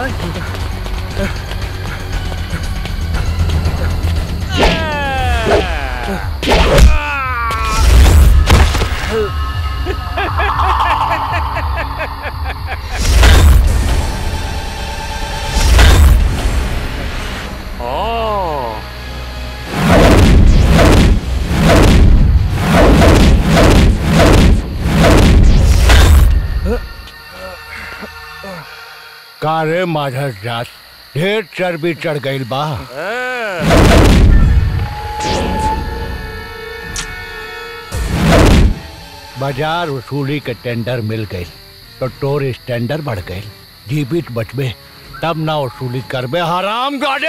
का रे माझा जात ढेर चर्बी चढ़ गईल बा बाजार वसूली के टेंडर मिल गई तो टोर स्टैंडर बढ़ गई जीवित बचबे तब ना वसूली करबे हराम गाड़े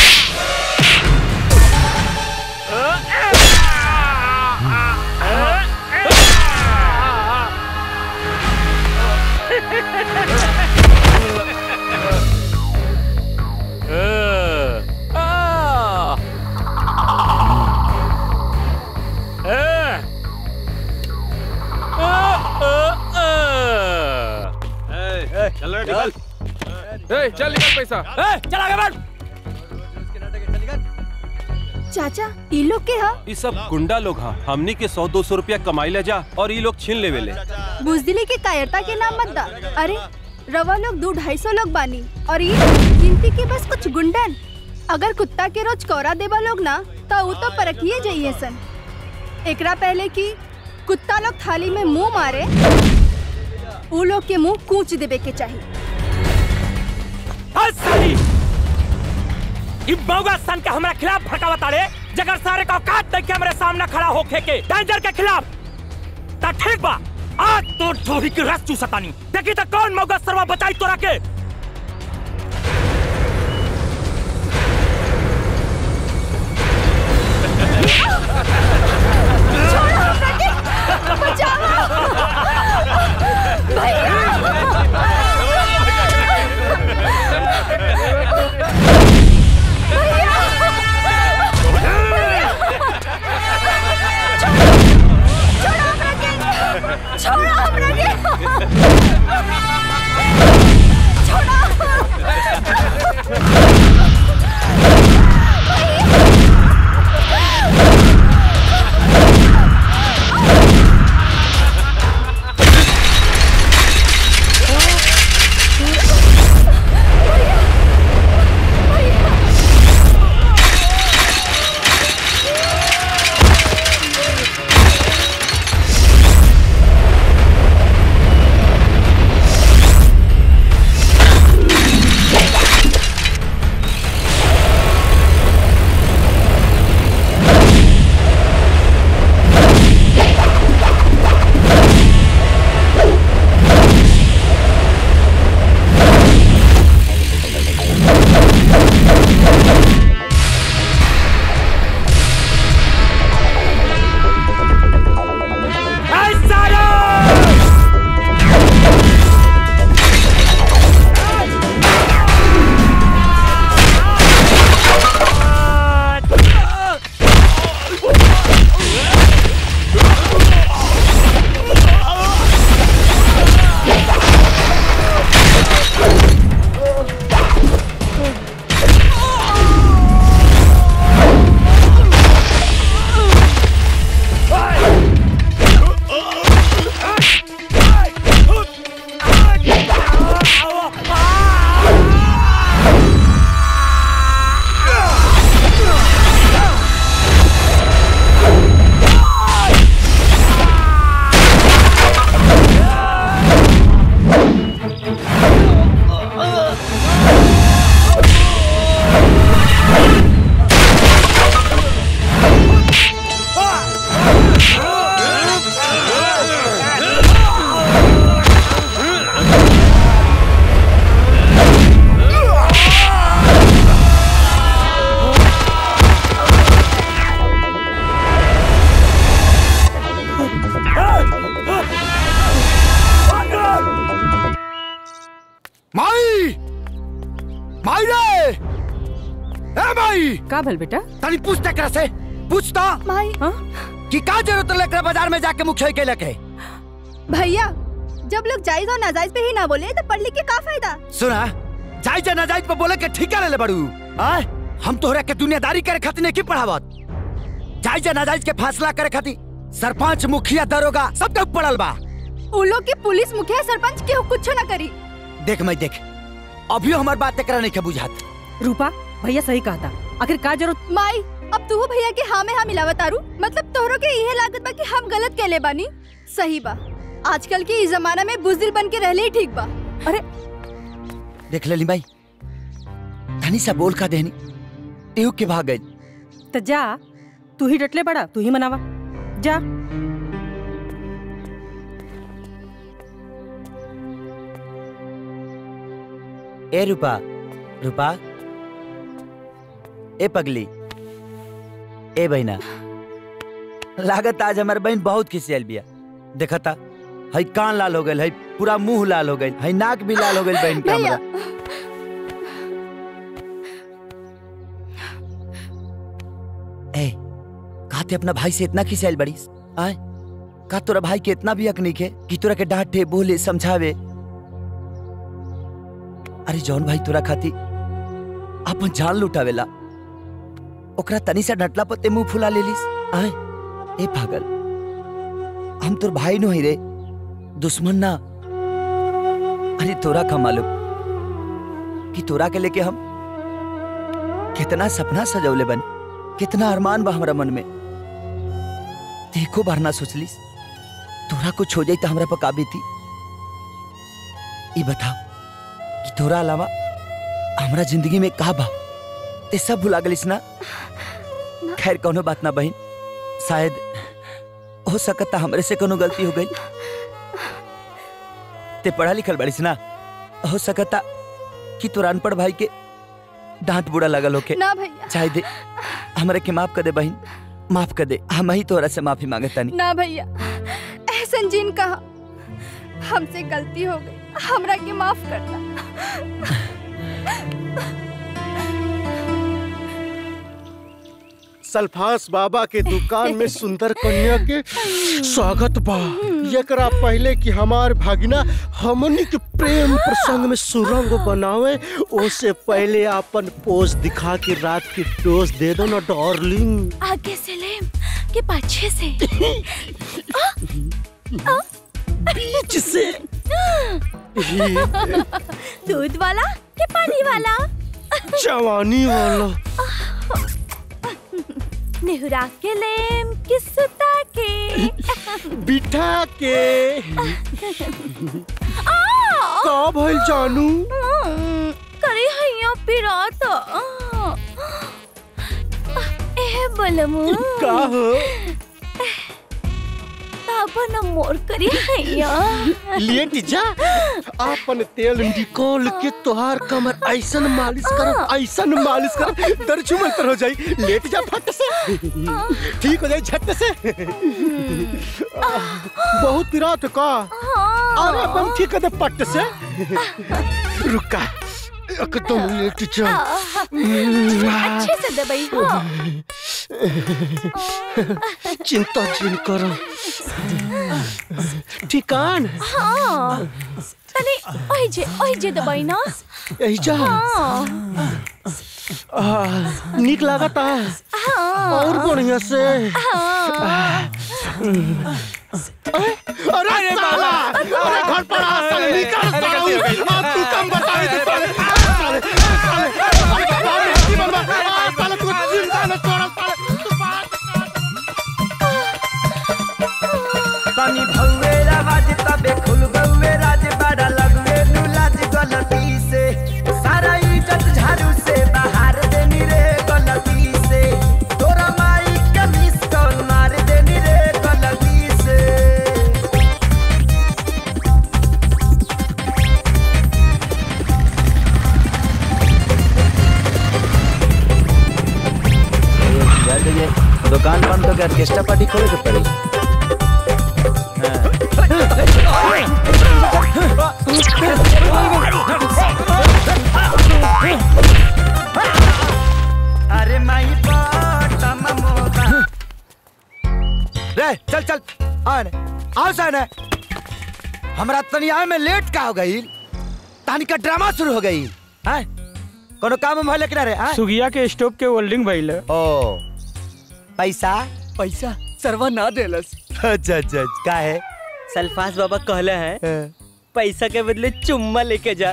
चल निकल ए, चल निकल पैसा ए, चल आगे बढ़ चाचा ई लोग के हा ये सब गुंडा लोग हाँ हमनी के सौ दो सौ रुपया कमाई ले जा और ये लोग छीन लेवे ले बुजदिली के कायरता के नाम मत दा अरे रवा लोग दो ढाई सौ लोग बानी और ये गिनती के बस कुछ गुंडन अगर कुत्ता के रोज कौरा देवा लोग ना तो वो तो परखिए जाइए सन एकरा पहले कि कुत्ता लोग थाली में मुंह मारे वो लोग के मुंह कूच देवे के चाहिए हर साली ई बौगा सन के हमरा खिलाफ भड़कावत आड़े जगर सारे का औकात देख के हमरे सामने खड़ा होके के डेंजर के खिलाफ ता ठीक बा आज तो ढोरी की रस चूसतानी देखी तो कौन मौगा सरवा बचाई तोरा के छोड़ो हमरा के ऐ सालो माई माई रे ए माई का भल बेटा तनी पूछ तकरा से पूछता माई कि का जरूरत लेकर बाजार में जाके मुखिया के लेके भैया जब लोग जायज और नाजायज पे ही ना बोले तो पढ़ लिख के का फायदा सुना जाई जा ना जाई पे बोले के ठीका ले ले बड़ू आय हम तोहरा के दुनियादारी करे खातिर नहीं पढ़ावत जाई जा ना जाई के फैसला करे खातिर सरपंच मुखिया दरोगा सब के पड़ल बा उ लोग के पुलिस मुखिया सरपंच केहू कुछ ना करी देख मैं देख अभियो हमार बात एकरा नहीं के बुझात रूपा भैया सही कहा था आखिर का जरूरत माई अब तू भैया के हाँ में हाँ मिलावत आरू मतलब तोहरो के इहे लागत बा कि हम गलत केले बानी सही बा आजकल के इस जमाना में बुजदिल बन के रहले ही ठीक बा अरे देख लेली भाई धनी सा बोल का देहनी एहू के भाग गई तो जा तू ही डटले बड़ा तू ही मनावा जा ए रूपा रूपा ए पगली ए बहना लागत आज हमार बहन बहुत खिसियल बिया देखा था हई कान लाल हो गइल हई पूरा मुंह लाल हो गइल हई नाक भी लाल हो गइल बहन के भैया हमरा ए काते अपना भाई से इतना खिसियल बड़ीस आय का तोरा भाई के इतना भी हक नहीं है कि तोरा के डांटे बोले समझावे अरे जौन भाई तोरा खाती अपन जान लुटावेला ओकरा तनी सा डटला पते मुंह फुला लेलिस आय ए पागल हम तोर भाई नो ही रे दुश्मन ना अरे तोरा का मालूम कि तोरा के लेके हम कितना सपना सजौले बन कितना अरमान बा हमरा मन में देखो बार ना सोचलिस तोरा कुछ हो जाई तो हमरा पका थी ई बताओ कि तोरा अलावा हमरा जिंदगी में का बा ते सब भुला गलिस ना खैर कोनो बात ना बहन शायद हो सकता हमरे से कोनो गलती हो गई ते पढ़ा लिखल बड़िस ना हो सकता कि तोरा अनपढ़ भाई के डांट बुरा लगल होके ना भैया चाहे दे हमरे के माफ कर दे बहन माफ कर दे हम ही तोरा से माफी मांगता नहीं ना भैया एहसन जीन कहा हमसे गलती हो गई हमरा के माफ करना सल्फास बाबा के दुकान में सुंदर कन्या के स्वागत बा एकरा पहले कि हमार भागिना हमनी के प्रेम प्रसंग में सुरंग बनावे ओसे पहले अपन पोज दिखा के रात की डोज दे दो ना डार्लिंग आगे से ले के पीछे से बीच से दूध वाला के पानी वाला जवानी वाला नेहुरा के लेम किसता के बिठा के का भइल जानू करे हैया पिरात ए बलमु का हो तापन मोर करे हैया लेट जा आपन तेल निकोल के तोहार कमर ऐसन मालिश कर ऐसन मालिश कर दर्द मंतर हो जाई लेट जा फट से ठीक हो जाई झट से बहुत पिरात का अरे एकदम ठीक है दे पट से रुका एकदम लेट जा अच्छे से दबाई हो चिंता जिन करो ठिकान हाँ तने ओइ जे ओइ जे दबाई ना यही जा हाँ आ, निक लागता और बढ़िया से अरे साला अरे घर पर आ साले निकल साला अब तू कम बतावे तो साले साले साले अरे बाप रे की बनवा आ, साले तू चिंता न कर साले तू बात तनी भौवे आवाज तबे खुल गौवे राज बड़ा लगवे नुलाज गलती से सारा इज्जत झाड़ू से बाहर देनी रे गलती से तोरा माई के मिस कॉल मार देनी रे गलती से दुकान बंद हो गया ऑर्केस्ट्रा पार्टी खोले के पड़ी अरे माई बटम मोबा रे चल चल आ ने आओ सन हमरा तनी आए में लेट का हो गई तानी का ड्रामा शुरू हो गई हाँ कोनो काम हम भले किनारे हाँ सुगिया के स्टोव के वेल्डिंग भइल ओ पैसा पैसा सरवा ना देलस अच्छा अच्छा का है सल्फास बाबा कहले हैं पैसा के बदले चुम्मा लेके जा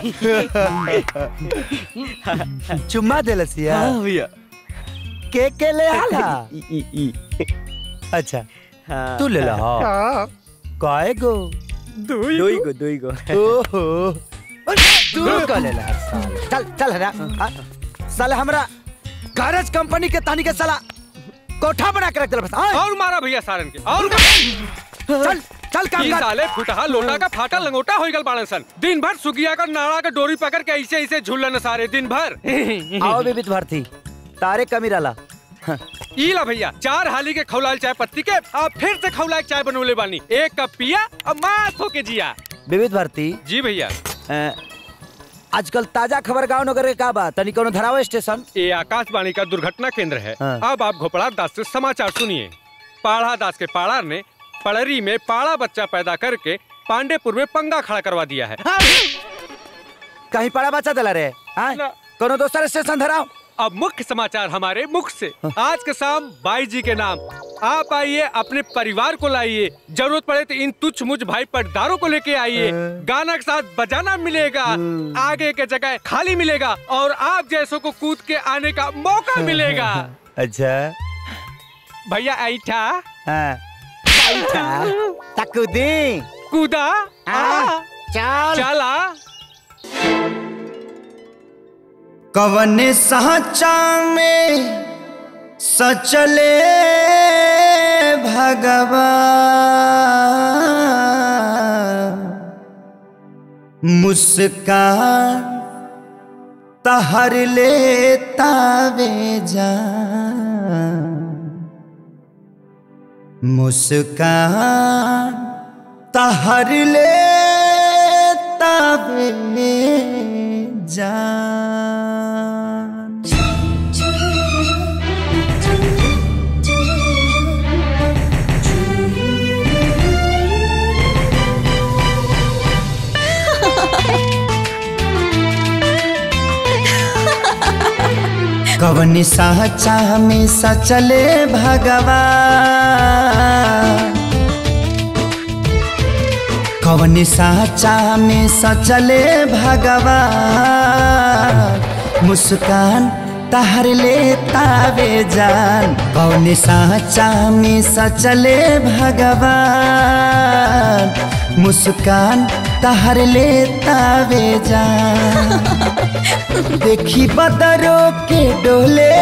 चुम्मा देलस या हाँ भैया के के ले आला ई ई ई अच्छा हाँ तू ले ला हाँ काहे गो दुई गो दुई गो ओहो तू का ले ला साला चल चल ना हाँ? साला हमरा गैरेज कंपनी के तानी के साला कोठा बना के रख दिला बस हाँ? और मारा भैया सारन के और चल चल काम ई कर साले फुटहा लोटा का फाटा लंगोटा हो गल बाड़न सन दिन भर सुगिया का नाड़ा का डोरी पकड़ के ऐसे ऐसे झूलन सारे दिन भर आओ बीबित भारती तारे कमी रला ई ला भैया चार हाली के खौलाल चाय पत्ती के अब फिर से खौलाल चाय बनोले बानी एक कप पिया अब मास होके जिया बीबित भारती जी भैया अ, आजकल ताजा खबर गांव नगर के का बा तनी कोनो धराव स्टेशन ये आकाशवाणी का दुर्घटना केंद्र है हाँ। अब आप घोपड़ा दास से समाचार सुनिए पाढ़ा दास के पाड़ार ने पड़री में पाड़ा बच्चा पैदा करके पांडेपुर में पंगा खड़ा करवा दिया है कहीं पड़ा बच्चा दिला रे हाँ? ना। कोनो दोसर स्टेशन धराव अब मुख्य समाचार हमारे मुख से आज के शाम बाई जी के नाम आप आइए अपने परिवार को लाइए जरूरत पड़े तो इन तुच्छ मुझ भाई पटदारों को लेके आइए गाना के साथ बजाना मिलेगा आगे के जगह खाली मिलेगा और आप जैसों को कूद के आने का मौका मिलेगा अच्छा भैया ऐठा हाँ बैठा तकुदी कूदा आ, चल चला कवन साचा में सचले भगवान मुस्कान तहर ले तावे जान मुस्कान तहर ले तावे जान कवन साचा में सचले भगवान कवन साचा में सचले भगवान मुस्कान तहर ले तावे जान कवन साचा में सचले भगवान मुस्कान तहर ले तावे जान देखी बदरो के डोले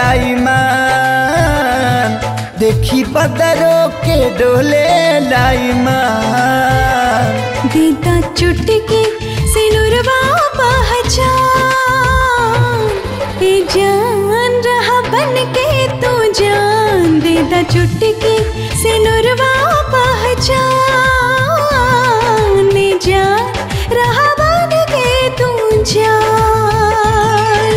लाईमान देखी बदरो के डोले लाईमान दीदा चुटकी सिनुरवा पहचान ए जान रहा बन के तू जान दीदा चुटकी सिनुरवा पहचान ए जान रहा बन के तू जान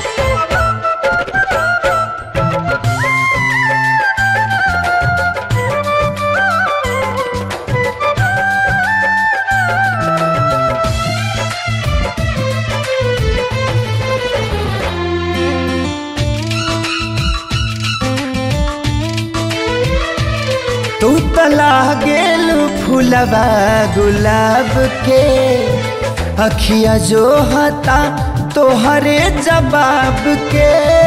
तू तला गेल फूलवा गुलाब के अखिया जो हता तोहरे जवाब के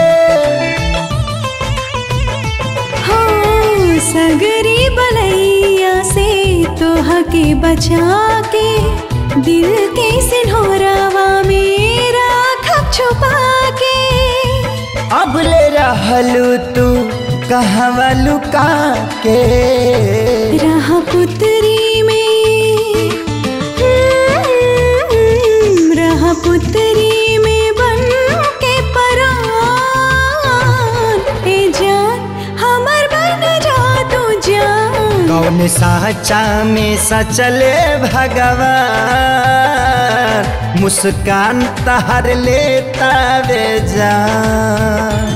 हाँ सगरी बलैया से तोह के बचा के दिल के सिन्होरावा मेरा खप छुपा के अब ले रहलू तू कहवा लुका के रहा पुतरी में हम्म, रहा पुतरी में बन के परान ए जान हमर बन जा तू जान कौन साचा में सचले भगवान मुस्कान तहर लेता वे जान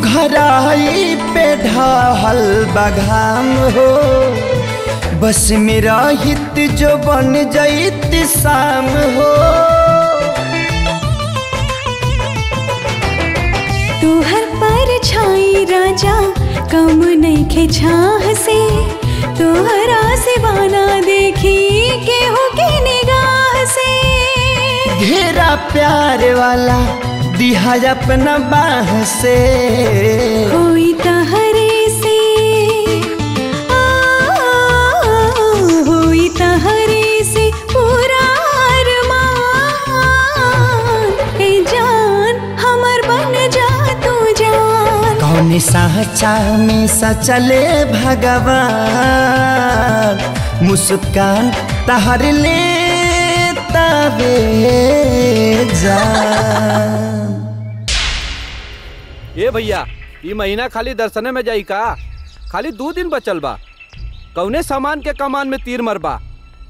सुघराई पे ढहल बघाम हो बस मेरा हित जो बन जाइत शाम हो तुहर पर छाई राजा कम नइखे छाह से तोहरा से बाना देखी केहू के निगाह से घेरा प्यार वाला दिहा अपना बाह से होई तहरे से आ, होई तहरे से पूरा अरमान ए जान हमर बन जा तू जान कौन साचा में सचले भगवान मुस्कान तहर ले तबे जान ए भैया ई महीना खाली दर्शने में जाई का खाली दो दिन बचल बा कौने सामान के कमान में तीर मरबा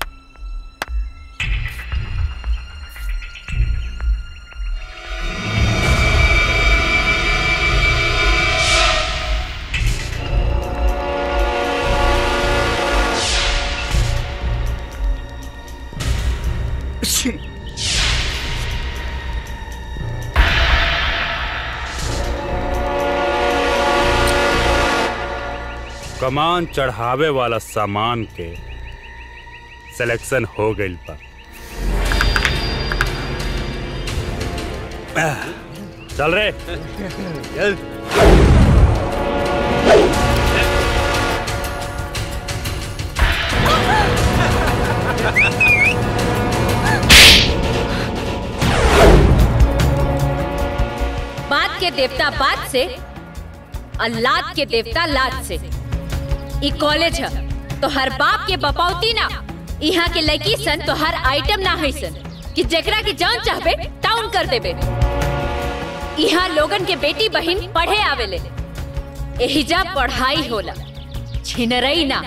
कमान चढ़ावे वाला सामान के सिलेक्शन हो गइल बा आह, चल रे बात के देवता बात से और लात के देवता लात से ई कॉलेज है तो हर बाप के बपौती ना यहाँ के लड़की सन तो हर आइटम ना है सन कि जेकरा के जान चाहबे टाउन कर देबे यहाँ लोगन के बेटी बहन पढ़े आवेले एहिजा पढ़ाई होला छिनरई ना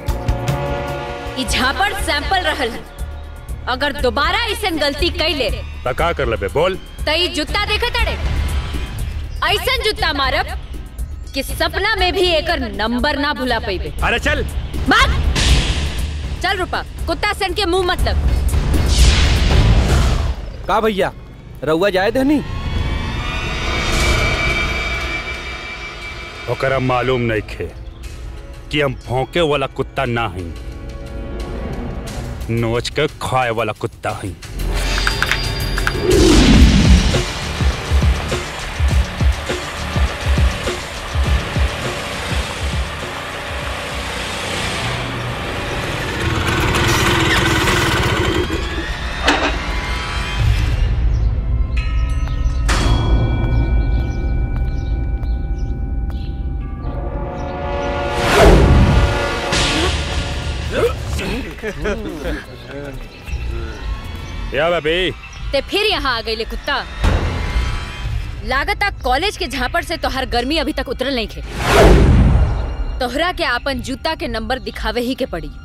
ई झापड़ सैंपल रहल है अगर दोबारा ऐसन गलती कैले त का कर लेबे बोल त ई जूता देखे तड़े ऐसन जूता मारब कि सपना में भी एकर नंबर ना भुला पैबे अरे चल बात चल रूपा कुत्ता सन के मुंह मतलब का भैया रउआ जाए धनी ओकरा मालूम नहीं खे कि हम भौंके वाला कुत्ता ना हई नोच के खाए वाला कुत्ता हई या बेबी ते फिर यहाँ आ गई कुत्ता लागता कॉलेज के झापड़ से तोहर गर्मी अभी तक उतरल नहीं थे तोहरा के आपन जूता के नंबर दिखावे ही के पड़ी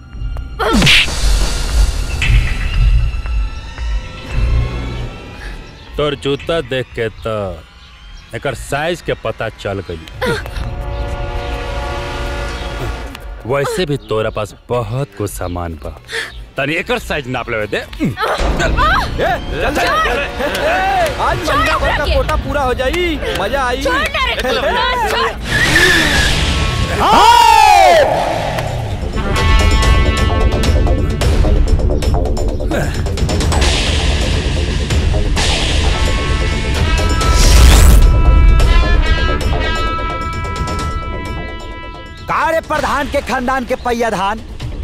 तोर जूता देख के तो एकर साइज के पता चल गई वैसे भी तोरा पास बहुत कुछ सामान बा तनी एकर साइज नाप लेवे दे आज महीना भर का कोटा पूरा हो जाई मजा आई कारे प्रधान के खानदान के पैया धान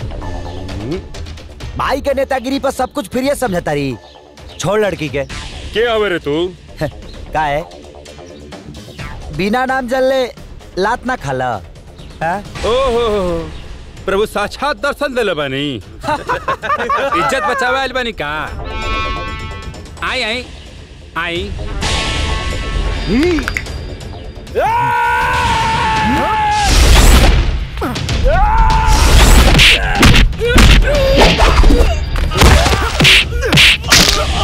भाई के नेतागिरी पर सब कुछ फिर समझता रही छोड़ लड़की के के आवे रे तू का है बिना नाम जलले लात ना खाला हाँ? ओहो प्रभु साक्षात दर्शन दिले बानी इज्जत बचावे आइल बानी का आई आई आई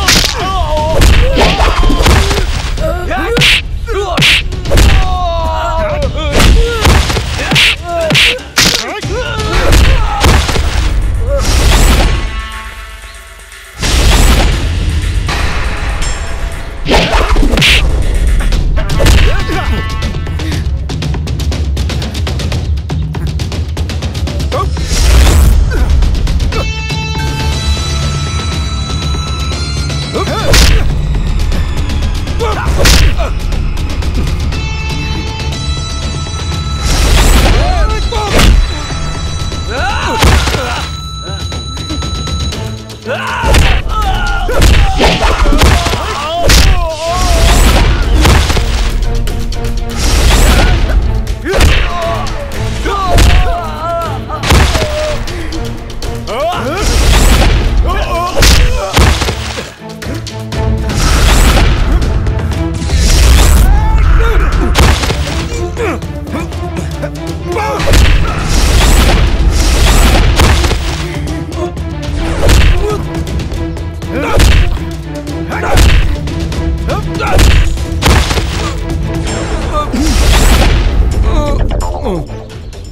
Oh!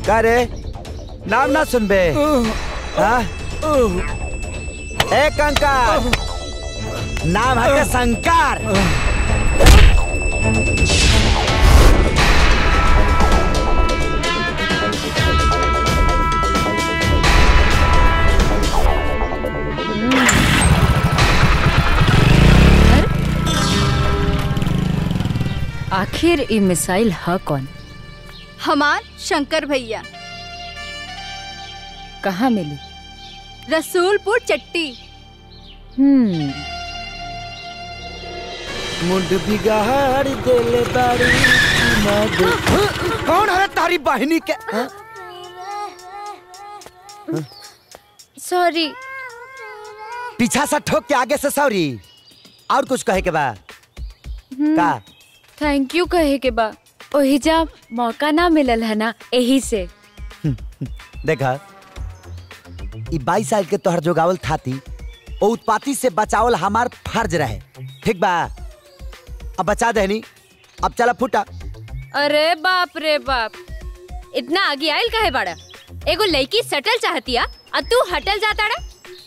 का रे नाम ना सुनबे हाँ? ए कंकर नाम है के शंकर आखिर ई मिसाइल ह कौन हमार शंकर भैया कहाँ मिली रसूलपुर चट्टी हम्म मुंड बिगाड़ देले बाड़ी मद कौन है तारी बहनी के हाँ? सॉरी पीछा से ठोक के आगे से सॉरी और कुछ कहे के बा का थैंक यू कहे के बा ओही जा मौका ना मिलल है ना यही से देखा ई बाईस साल के तोहर जोगावल थाती ओ उत्पाती से बचावल हमार फर्ज रहे ठीक बा अब बचा देनी अब चला फूटा अरे बाप रे बाप इतना आगे आयल काहे बाड़ा एगो लड़की सटल चाहतिया और तू हटल जाता रा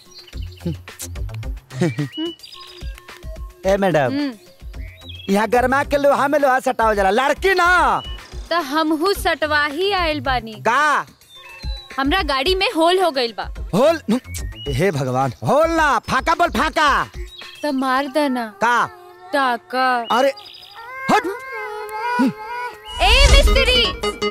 ए मैडम यहाँ गरमा के लोहा में लोहा सटाव जला लड़की ना तो हमहू सटवा ही आयल बानी का हमरा गाड़ी में होल हो गइल बा होल हे भगवान होल ना फाका बोल फाका तो मार देना का टाका अरे हट ए मिस्त्री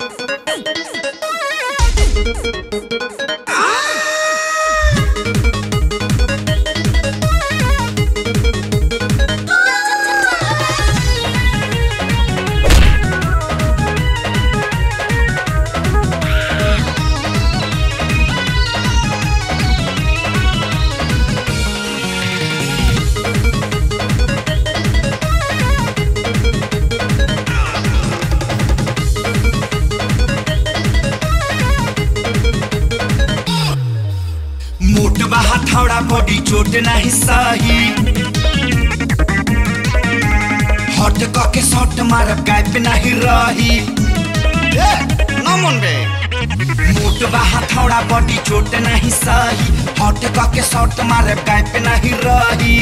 मोट बा हथौड़ा बॉडी चोट नहीं सही हट के शॉट मारब गैप नहीं रही ए, ना मन बे मोट बा हथौड़ा बॉडी चोट नहीं सही हट के शॉट मारब गैप नहीं रही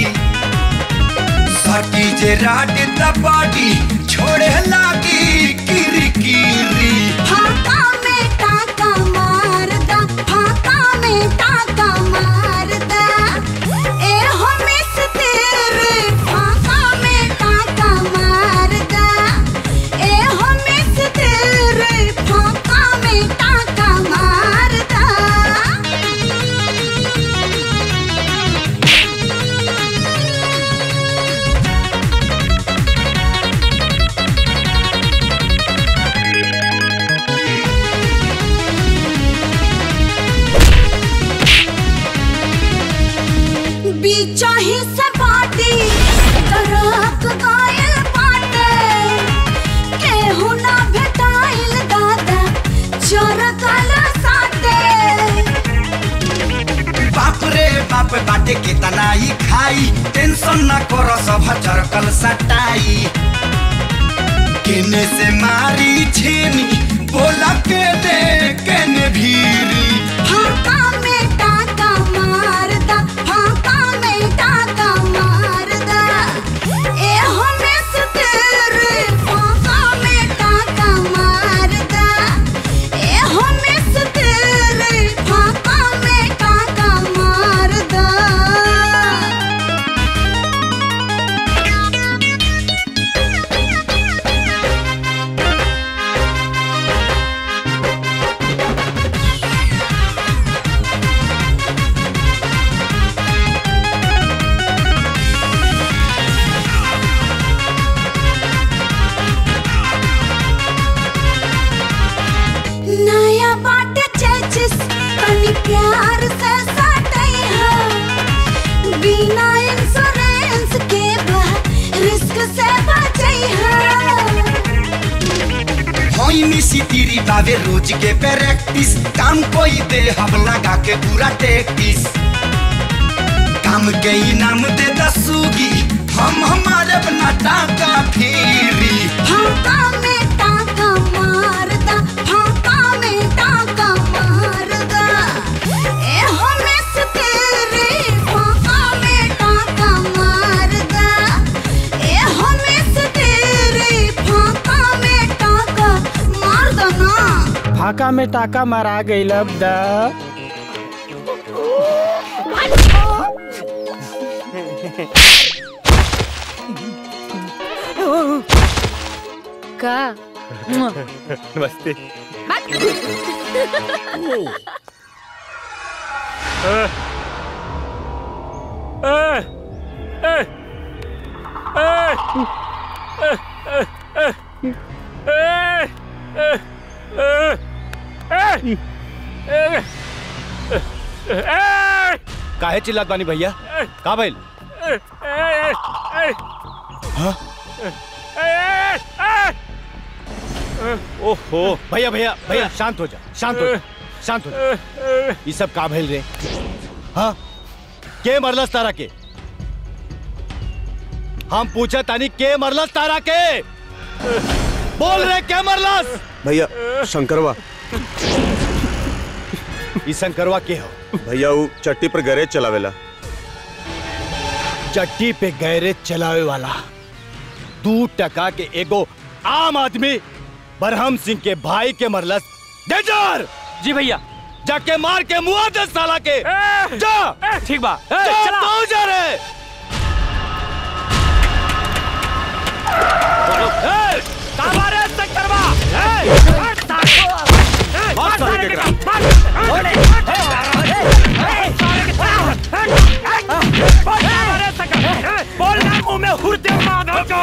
सटी जे राड द बॉडी छोड़े लागी किरी किरी फाका में टाका मारदा फाका में टाका मारदा ए हो मिस तेरे फाका में टाका मारदा ए हो मिस तेरे फाका में टाका मारदा बीचा ही से बाटी तरक गायल बाटे केहू ना भेटाइल दादा चोर काला साटे बाप रे बाप बाटे केतना ही खाई टेंशन ना करो सब चरकल सटाई केने से मारी छेनी बोला के दे केने भीरी फाका में टाका मारदा फाका में टाका मारदा ए हो मिस तेरे फाका में टाका मारदा ए हो मिस तेरे फाका में टाका मारदा नया बाट चेचिस तनी प्यार से सटई है बिना इंश्योरेंस के बा रिस्क से बचई है होई मिसी तीरी बावे रोज के प्रैक्टिस काम कोई दे हम लगा के पूरा टेक्टिस काम के इनाम दे दसूगी हम हमारे अपना टाका फेरी फाका में टाका मारदा फाका में टाका फाका में टाका मारा गई अब दा का नमस्ते काहे चिल्लात बानी भैया का भइल हाँ? ओहो भैया भैया भैया शांत हो जा शांत हो जा शांत हो जा ये सब का भइल रे हाँ के मरलस तारा के हम पूछा तानी के मरलस तारा के बोल रे के मरलस भैया शंकरवा ई शंकरवा के हो भैया वो चट्टी पर गैरेज चलावेला चट्टी पे गैरेज चलावे वाला दू टका के एगो आम आदमी बरहम सिंह के भाई के मरलस डेजर जी भैया जाके मार के मुआ दे साला के जा ठीक बा जा, चला। तू जा रे काबा रे शंकरवा मार सारे के मार बोल ना मुंह में हुरते माधव को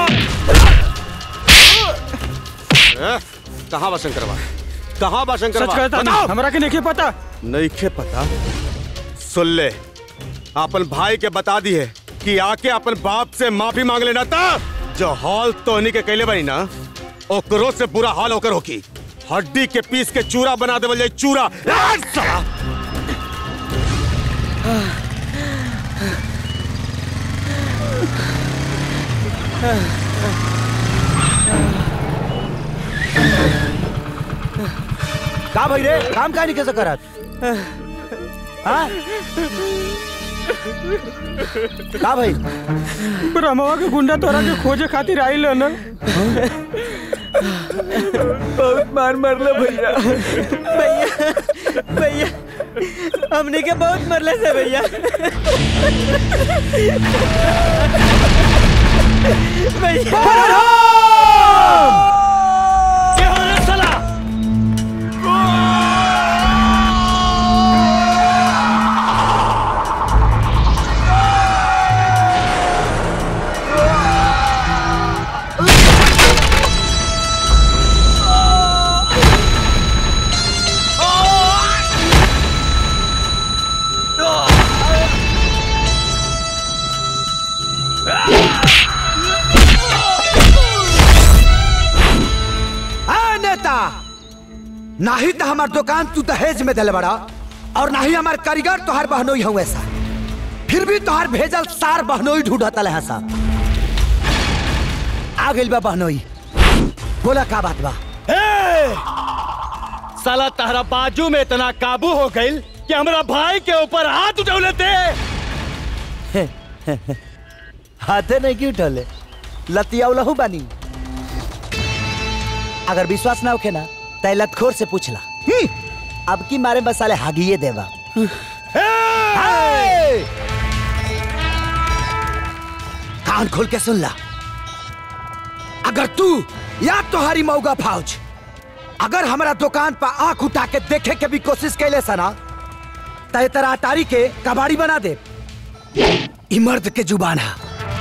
कहाँ बा शंकरवा कहाँ बा शंकरवा सच कहता बताओ। हमरा के नहीं पता नहीं खे पता सुन ले अपन भाई के बता दी है कि आके अपन बाप से माफी मांग लेना था जो हाल तोहनी के कैले बनी ना ओकरो से बुरा हाल होकर होकी हड्डी के पीस के चूरा बना देवल जाए चूरा आ, साला का भाई रे काम का नहीं कैसे करत हाँ का भाई ब्रह्मवा के गुंडा तोरा के खोजे खातिर आइल न बहुत मार मरलो भैया भैया भैया हमने के बहुत मरले से भैया क्या हो रहा साला आ नेता ना ही तो हमार दुकान तू दहेज में दिल बड़ा और ना ही हमार कारीगर तोहार बहनोई हूँ ऐसा फिर भी तोहार भेजल सार बहनोई ढूंढता है सा आ गइल बा बहनोई बोला का बात बा ए! साला तारा बाजू में इतना काबू हो गई कि हमरा भाई के ऊपर हाथ उठौले थे हाथे नहीं क्यों उठौले लतिया लहू बानी अगर विश्वास ना होखे ना तय लतखोर से पूछला हम्म, अब की मारे मसाले हागिए देवा कान खोल के सुन ला अगर तू या तुम्हारी मऊगा फौज अगर हमारा दुकान पर आंख उठा के देखे के भी कोशिश कैले सना तय तेरा अटारी के कबाड़ी बना दे ई मर्द के जुबान है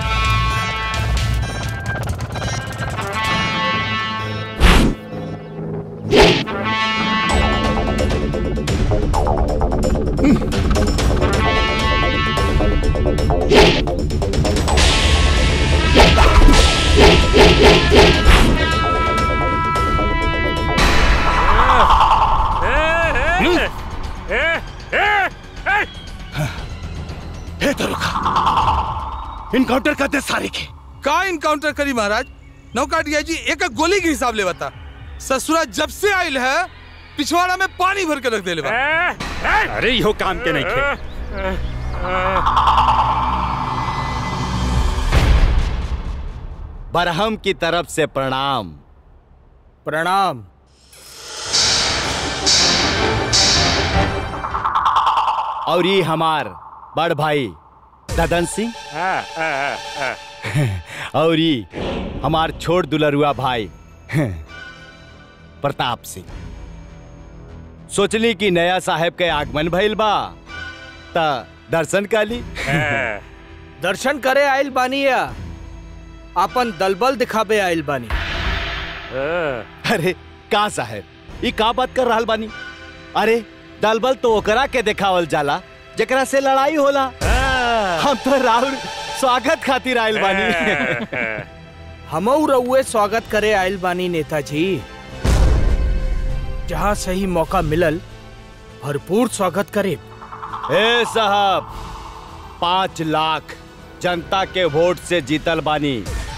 हे दरोगा इनकाउंटर करते सारे के का इनकाउंटर करी महाराज नौका डीआईजी एक एक गोली के हिसाब ले बता ससुरा जब से आयल है पिछवाड़ा में पानी भर के रख दे अरे इहो काम के नहीं खे बरहम की तरफ से प्रणाम प्रणाम और ये हमार बड़ भाई ददन सिंह और ये हमार छोट दुलरुआ भाई प्रताप सिंह सोचली कि नया साहेब के आगमन भइल बा ता दर्शन काली दर्शन करे आइल बानी या अपन दलबल दिखाबे आइल बानी अरे का साहेब ये का बात कर रहल बानी अरे दलबल तो ओकरा के देखावल जाला जेकरा से लड़ाई होला हम तो राहुल स्वागत खातिर आइल बानी हमऊ रउए स्वागत करे आइल बानी नेताजी जहाँ सही मौका मिलल भरपूर स्वागत करे ए साहब पाँच लाख जनता के वोट से जीतल बानी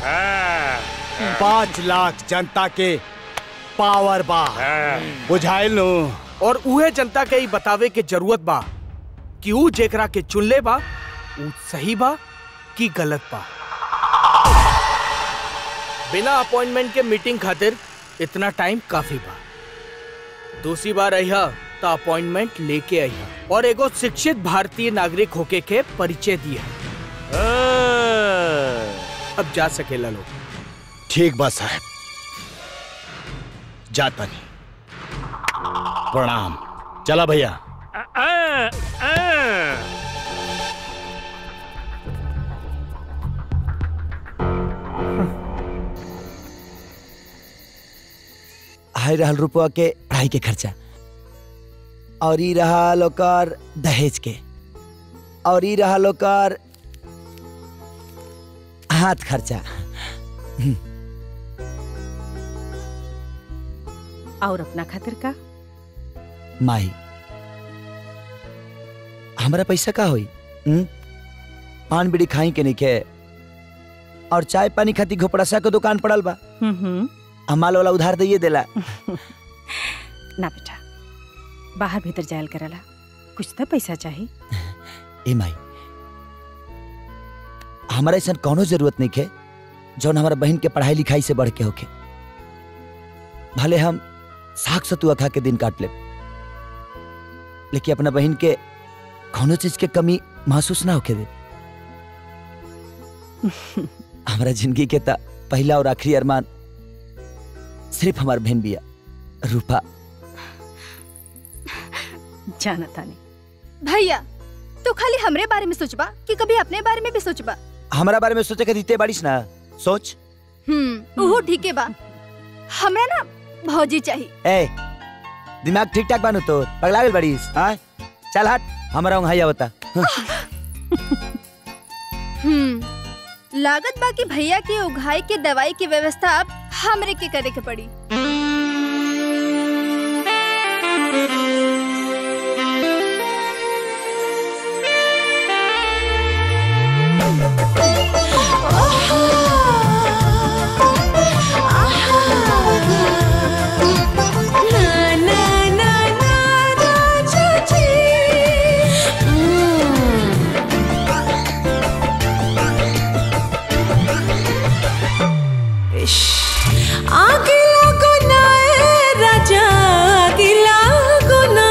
पाँच लाख जनता के पावर बा बुझाइल नु और उहे जनता के ही बतावे के जरूरत बा कि ऊ जेकरा के चुनले बा ऊ सही बा कि गलत बा बिना अपॉइंटमेंट के मीटिंग खातिर इतना टाइम काफी बा दूसरी बार अहिया तो अपॉइंटमेंट लेके अहिया और एगो शिक्षित भारतीय नागरिक होके के परिचय दिया अब जा सकेला लोग ठीक बा साहब जाता नहीं प्रणाम चला भैया हाय रहल रुपया के पढ़ाई के खर्चा और ई रहा लोकर दहेज के और ई रहा लोकर हाथ खर्चा और अपना खातिर का माही हमारा पैसा का होई हुँ? पान बीड़ी खाई के नहीं और चाय पानी खाती घोपड़ासा के दुकान पड़ल बा हम्म हम माल वाला उधार दिए देला ना बेटा बाहर भीतर जायल करला कुछ तो पैसा चाहिए ए माई हमारा ऐसा कोनो जरूरत नहीं है जौन हमारा बहन के पढ़ाई लिखाई से बढ़ के होके भले हम साग सतुआ खा के दिन काट ले लेकिन अपना बहन के कोनो चीज के कमी महसूस ना होके दे हमारा जिंदगी के ता पहला और आखिरी अरमान सिर्फ हमार बहन बिया रूपा जाना तानी भैया तू खाली हमरे बारे में सोचबा कि कभी अपने बारे में भी सोचबा हमारा बारे में सोचे के दीते बारिश ना सोच हम्म ओहो ठीके बा हमरा ना भौजी चाहिए ए दिमाग ठीक ठाक बानू तो पगला गेल बड़ीस हाँ चल हट हमारा वहाँ होता हम्म लागत बा कि भैया के उघाई के दवाई की व्यवस्था अब हमरे के करे के पड़ी आगे लागो ना ए राजा आगे लागो ना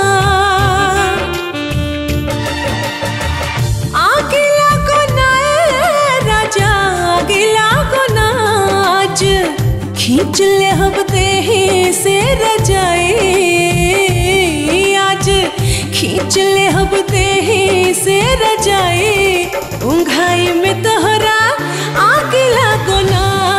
आगे लागो ना ए राजा आगे लागो ना आज खींच ले हम देही से रजाई आज खींच ले हम देही से रजाई उंघाई में तोहरा आगे लागो ना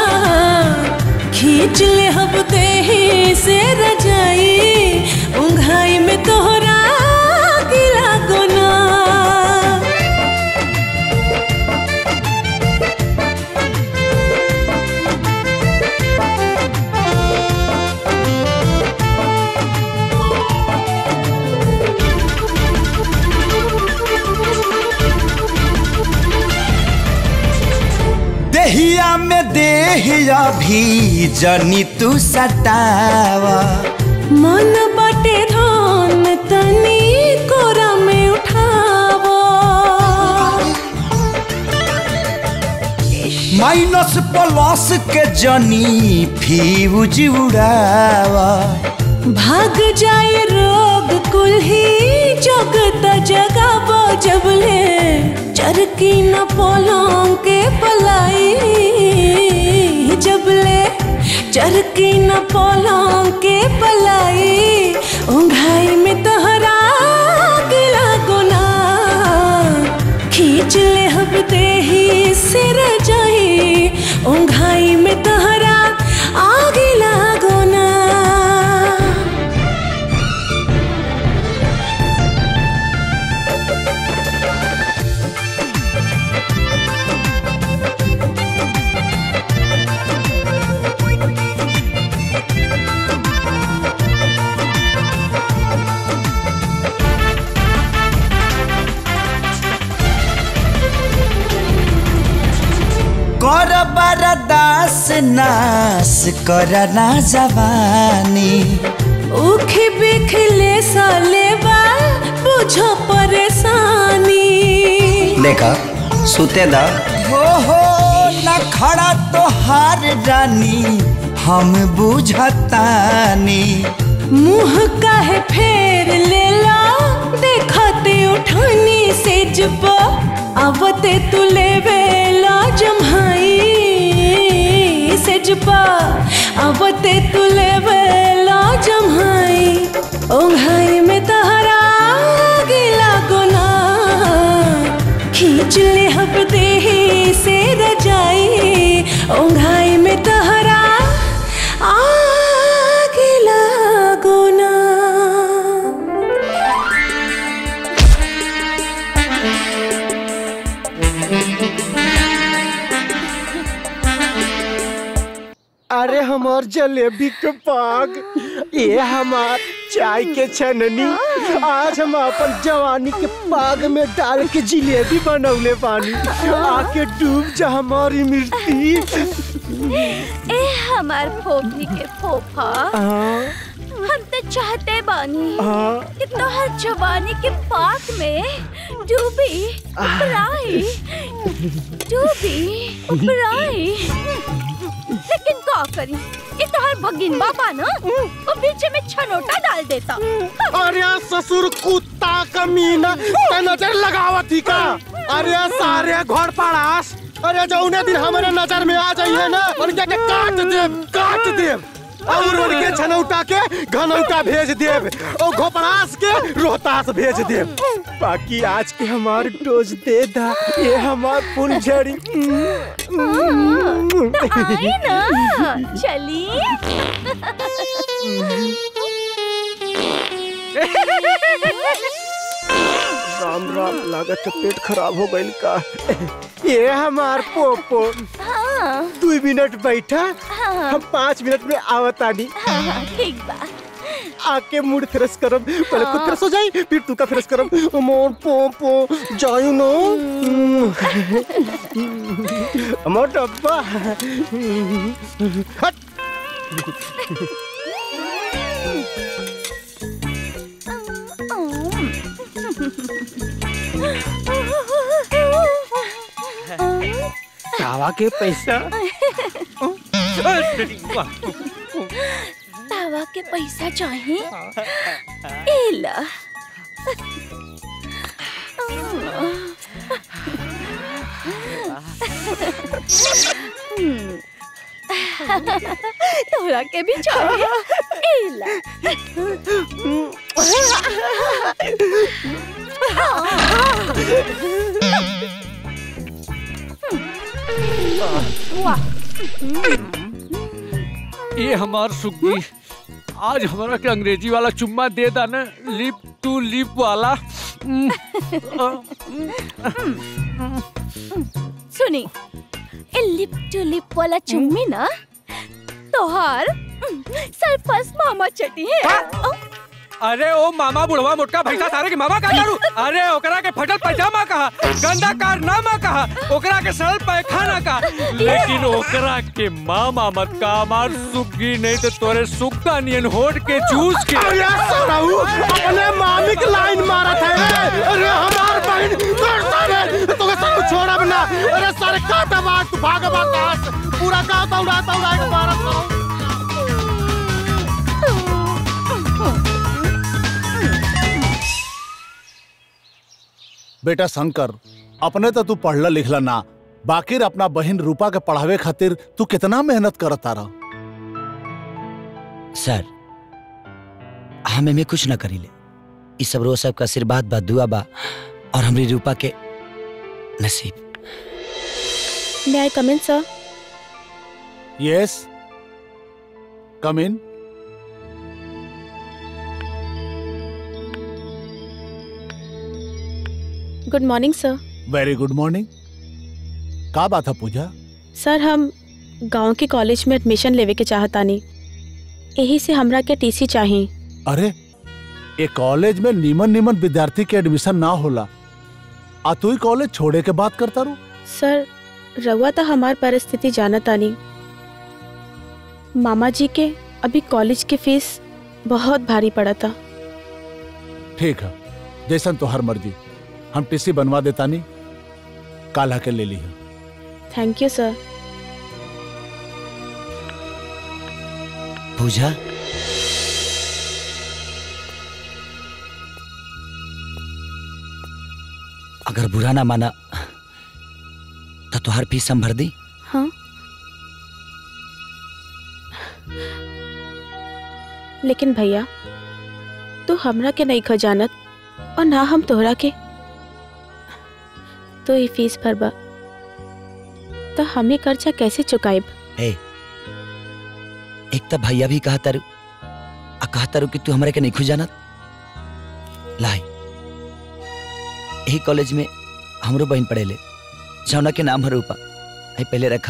खींच ले हम देही से रजाई उंघाई में तोहरा गिला गोना देहिया में देहिया भी जनी तू सतावा मन बाटे धान तनी कोरा में उठावो माइनस प्लस के जनी फ्यूज उड़ावा भाग जाए रोग लोग कुल ही जगत जगाबो जबले चरकी न पोलों के पलाई जबले चरकी न पोलों के पलाई उंघाई में तोहरा गिला गुना खींच ले हब देही सिर जाई उंघाई में तोहरा आगे लागो ना कर बरदास नास कर ना जवानी उखी बिखले साले बा बुझो परेशानी देखा सुते दा हो हो न खड़ा तो हार रानी हम बुझतानी मुंह काहे फेर लेला देखते उठानी से जब आवते तू लेवेला जम्हाई से जब आवते तू लेवेला जम्हाई ओंघाई में तहरा गिला गुना खींच ले हब देही से रजाई ओंघाई में तहरा आगे लागो ना अरे हमार जलेबी के पाग ये हमार चाय के छननी आज हम अपन जवानी के पाग में डाल के जिलेबी बनौले पानी आके डूब जा हमारी मिर्ची ए हमार फोफी के फोफा हाँ। हम तो चाहते बानी हाँ। कि तोहर जवानी के पाक में डूबी उपराई डूबी उपराई लेकिन का करी ये तोहर भगिन बाबा ना वो बीच में छनोटा डाल देता अरे ससुर कुत्ता कमीना ते नजर लगावत ही का अरे सारे घर पड़ास अरे जौने दिन हमारे नजर में आ जाइए ना उनके के काट देब काट देब और उनके छनौटा के घनौटा भेज देब और घोपड़ास के रोहतास भेज देब बाकी आज के हमार डोज दे दा ये हमार फुलझड़ी तो आई ना चली राम राम लागत है पेट खराब हो गइल का ये हमार पोपो हाँ दू मिनट बैठा हाँ। हम पाँच मिनट में आवतानी हाँ हाँ, ठीक बा आके मूड फ्रेश करब पहले खुद हाँ। फ्रेश हो जाई फिर तू का फ्रेश करब मोर पोपो जायू नो मोर डब्बा हट तावा के पैसा तावा के पैसा चाहिए ए ला हम्म। तोरा के भी चाहिए ए ला वाह ये हमार सुग्गी आज हमारा के अंग्रेजी वाला चुम्मा दे दा ना लिप टू लिप वाला हम्म, सुनी ए लिप टू लिप वाला चुम्मी ना तोहार सरफस मामा चटी है अरे ओ मामा बुढ़वा मोटका भैसा सारे के मामा का करू अरे ओकरा के फटल पैजामा कहा गंदा कारनामा कहा ओकरा के सरल पैखाना का लेकिन ओकरा के मामा मत का मार सुग्गी नहीं तो तोरे सुग्गा नियन होट के चूस के अरे सराऊ अपने मामी की लाइन मारत है अरे हमार बहन कर सारे तो के सब छोड़ा बना अरे सारे काटा बाग तू भाग भाग कहां से पूरा गांव दौड़ा दौड़ा के मारत रहो बेटा शंकर अपने तो तू पढ़ला लिखला ना बाकी अपना बहन रूपा के पढ़ावे खातिर तू कितना मेहनत करता रह सर हम में कुछ न करीले इस सब रोज सबका आशीर्वाद बा दुआ बा और हमरी रूपा के नसीब May I come in, sir? Yes come in Good morning, sir. Very good morning का बात है पूजा सर हम गांव के कॉलेज में एडमिशन लेवे के चाहतानी यही से हमरा के टीसी चाहिए अरे ये कॉलेज में नीमन नीमन विद्यार्थी के एडमिशन ना होला आ तू ही कॉलेज छोड़े के बात करता रू सर रउआ तो हमार परिस्थिति जानतानी मामा जी के अभी कॉलेज की फीस बहुत भारी पड़ा था ठीक है जैसन तो हर मर्जी हम टीसी बनवा देता नहीं काला के ले ली थैंक यू सर पूजा अगर बुरा ना माना तो तुहार फीस हम भर दी हाँ लेकिन भैया तू हमरा के नहीं खजानत और ना हम तोहरा के तो ये फीस भरबा तो हमें कर्जा कैसे चुकाएब ए एक तो भैया भी कहा तारू आ कहा तारू कि तू हमरा के नहीं खुजानत लाई यही कॉलेज में हमरो बहन पढ़ेले जौना के नाम है रूपा आई पहले रखा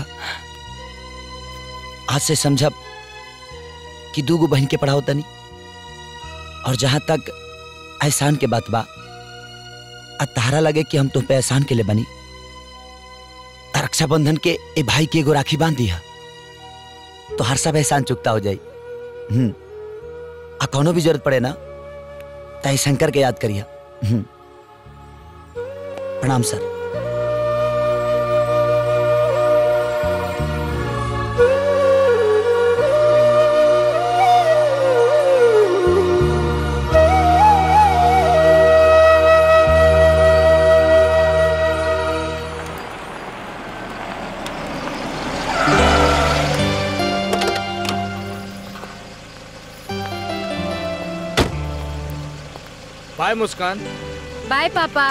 आज से समझब कि दू गो बहन के पढ़ाओ तनी और जहां तक एहसान के बात बा आ तारा लगे कि हम तुम पे एहसान के लिए बनी त रक्षाबंधन के ए भाई के एगो राखी बांध दिया तो हर सब एहसान चुकता हो जाई हम्म आ कोनो भी जरूरत पड़े ना ताई शंकर के याद करिया हम्म प्रणाम सर बाय मुस्कान बाय पापा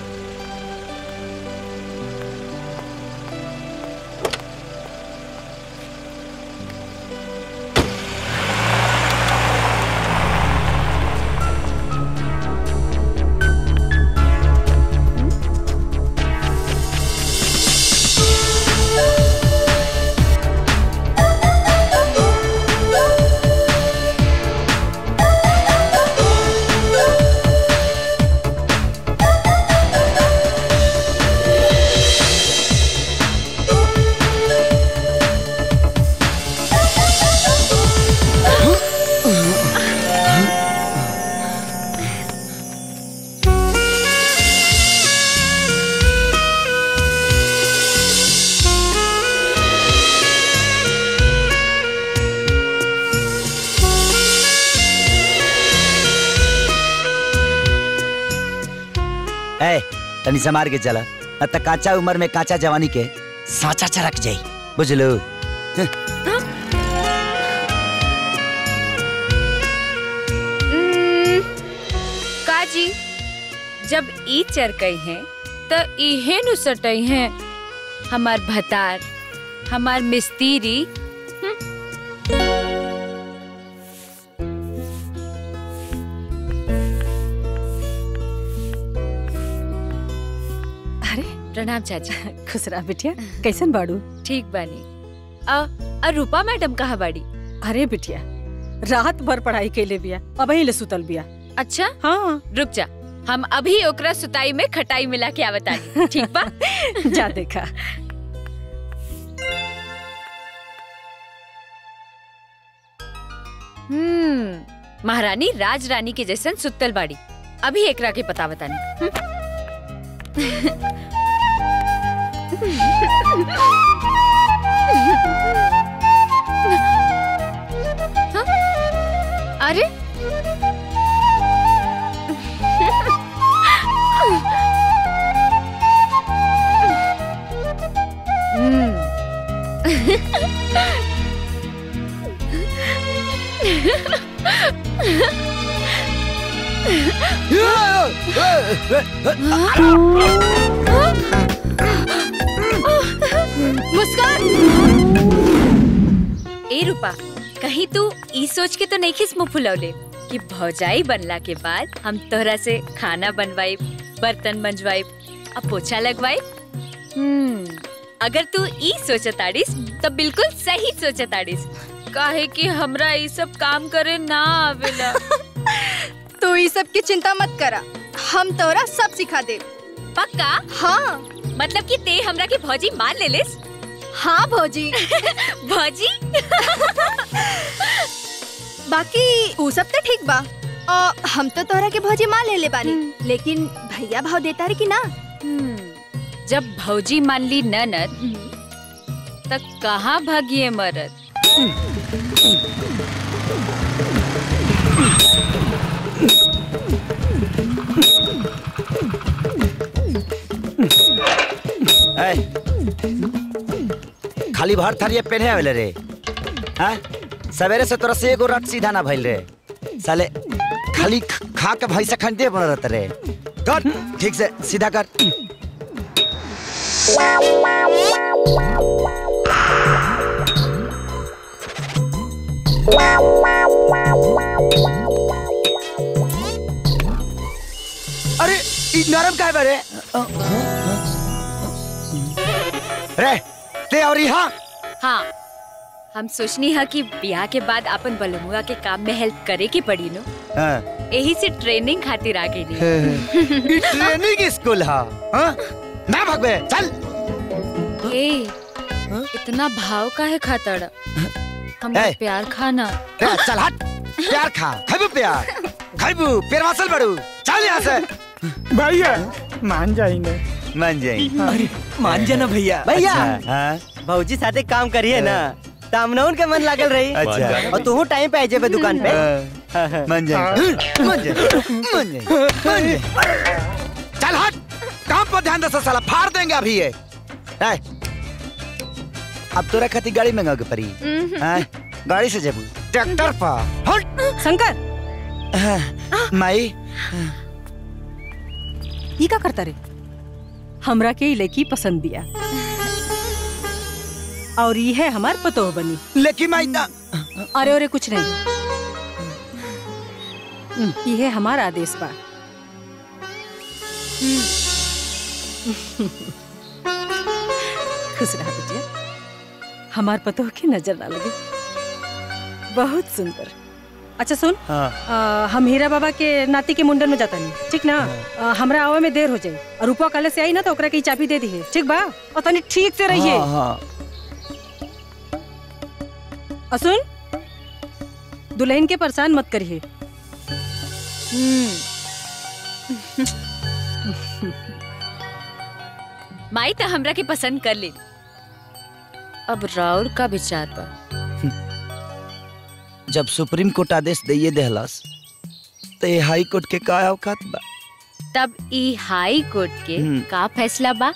ए तनी समार के चला न त काचा उम्र में काचा जवानी के साचा चरक जाई बुझलो उम्म, काजी जब ई चरकई हैं त इहे नु सटई हैं हमार भतार हमार मिस्तीरी अरे प्रणाम चाची खुश रहा बिटिया कैसन बाड़ू ठीक बानी अ, अ रूपा मैडम कहाँ बाड़ी अरे बिटिया रात भर पढ़ाई कैले बिया अब ले सुतल बिया अच्छा हाँ रुक जा हम अभी ओकरा सुताई में खटाई मिला के आवतानी ठीक बा जा देखा हम्म महारानी राज रानी के जैसन सुतल बाड़ी अभी एकरा के पता बतानी हाँ? अरे मुस्कान ए रूपा कहीं तू ई सोच के तो नहीं खिस मुंह फुलौले कि भौजाई बनला के बाद हम तोहरा से खाना बनवाई बर्तन मंजवाई अब पोछा लगवाई हम्म अगर तू ई सोचताड़ीस तो बिल्कुल सही सोचताड़ीस काहे कि हमरा ई सब काम करे ना आवेला तू ई सब की चिंता मत करा हम तोरा सब सिखा दे पक्का हाँ मतलब कि ते हमरा के भौजी मान ले लिस हाँ भौजी भौजी बाकी ऊ सब तो ठीक बा और हम तो तोरा के भौजी मान ले ले बानी लेकिन भैया भाव देता रे कि ना जब भौजी मान ली ननद तब कहाँ भागिए मरद ऐ, खाली भर थरिये पेन्हे आवेले रे हाँ सवेरे से तोरा से एगो रट सीधा ना भइल रे साले खाली ख- खा के भैंसा खंडे बन रहता रे कर ठीक से सीधा कर अरे ई नरम काहे बारे रे ते और यहाँ हाँ हम सोचनी है कि ब्याह के बाद अपन बलमुआ के काम में हेल्प करे की पड़ी नो हाँ। यही से ट्रेनिंग खातिर आ गई ई ट्रेनिंग स्कूल हा हाँ? ना भगवे चल ए इतना भाव का है खातड़ हम ए। प्यार खाना रे, चल हट प्यार खा खाइबू प्यार खाइबू पेड़ मासल बड़ू चल यहाँ से भैया मान जाएंगे मान जाई अरे मान जाना भैया भैया। अच्छा, हाँ भौजी साथे काम करिए ना तामनौन के मन लागल रही अच्छा। और तू टाइम पे आ जेबे दुकान पे मान जाई मान जाई मान जाई मान जाई चल हट काम पर ध्यान दे साला फाड़ देंगे अभी ये ए, अब तोरा खातिर गाड़ी मंगा के पड़ी हाँ? गाड़ी से जेबू ट्रैक्टर पर हट शंकर माई ये का करता रे हमरा के ई लड़की पसंद दिया और ये है हमार पतोह बनी लेकिन माई ना अरे अरे कुछ नहीं ये है हमारा आदेश बा खुश रहा बेटिया हमार पतोह की नजर ना लगे बहुत सुंदर अच्छा सुन हाँ आ, हम हीरा बाबा के नाती के मुंडन में जाता नहीं ठीक ना आ, हमरा आवे में देर हो जाए और रूपा कल से आई ना तो ओकरा के ई चाबी दे दी है ठीक बा और तनी ठीक से रहिए हाँ, हाँ। और सुन दुल्हन के परेशान मत करिए माई तो हमरा के पसंद कर ली अब राउर का विचार बा जब सुप्रीम कोर्ट आदेश दिए देहलस तो ये हाई कोर्ट के का औकात बा तब ई हाई कोर्ट के हम्म। का फैसला बा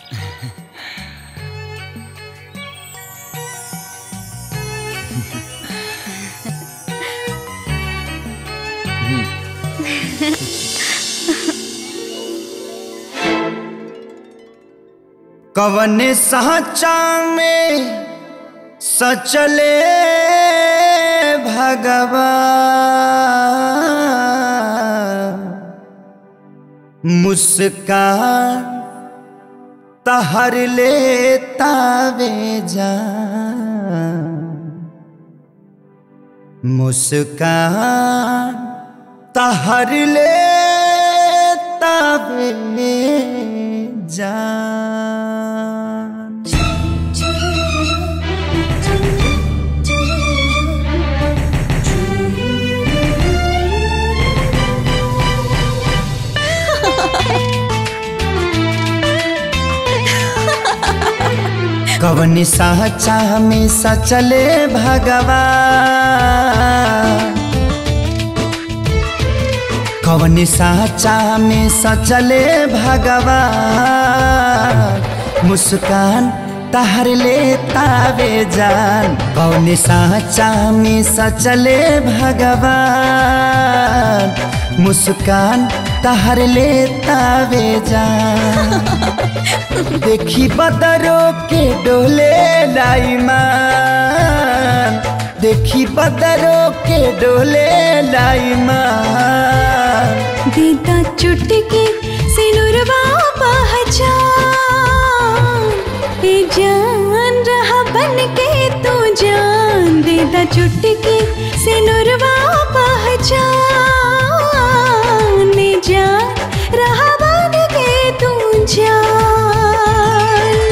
कवन साचा में सचले भगवान मुस्कान तहर लेता वे जान मुस्कान तहर लेता वे जान कवन साचा में सचले भगवान कवन साचा में सचले भगवान मुस्कान तहर लेतावे जान कौन साचा में सचले भगवान मुस्कान तहर लेतावे जान देखी बदरो के डोले लाईमान देखी बदरो के डोले लाईमान दीदा चुटकी सिनुरवा पहचान ए जान रहा बन के तू जान दीदा चुटकी सिनुरवा पहचान ए जान रहा बन के तू जान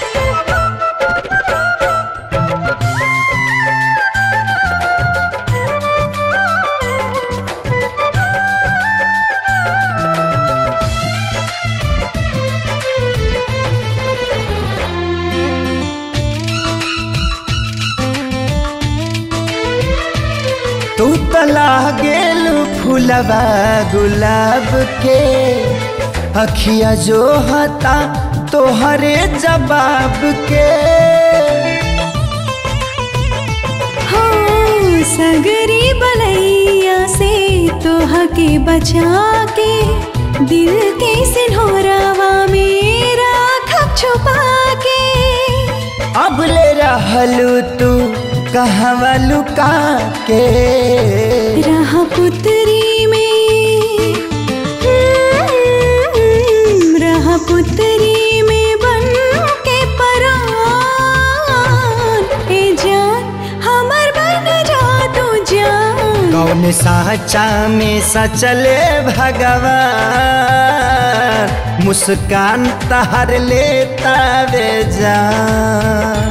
तू तला गेल फूलवा गुलाब के अखिया जो हता तोहरे जवाब के हाँ सगरी बलैया से तोह के बचा के दिल के सिन्होरावा मेरा खप छुपा के अब ले रहलू तू कहवा लुका के रहा पुतरी में हम्म, रहा पुतरी में बन के परान ए जान हमर बन जा तू जान कौन साचा में सचले भगवान मुस्कान तहर लेता वे जान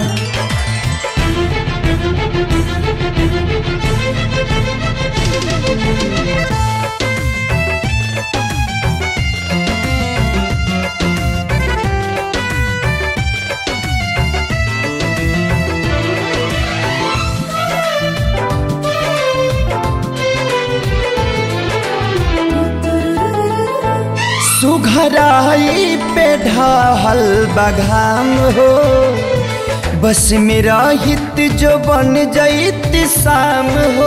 सुघराई पे ढाहल बघाम हो बस मेरा हित जो बन जईत शाम हो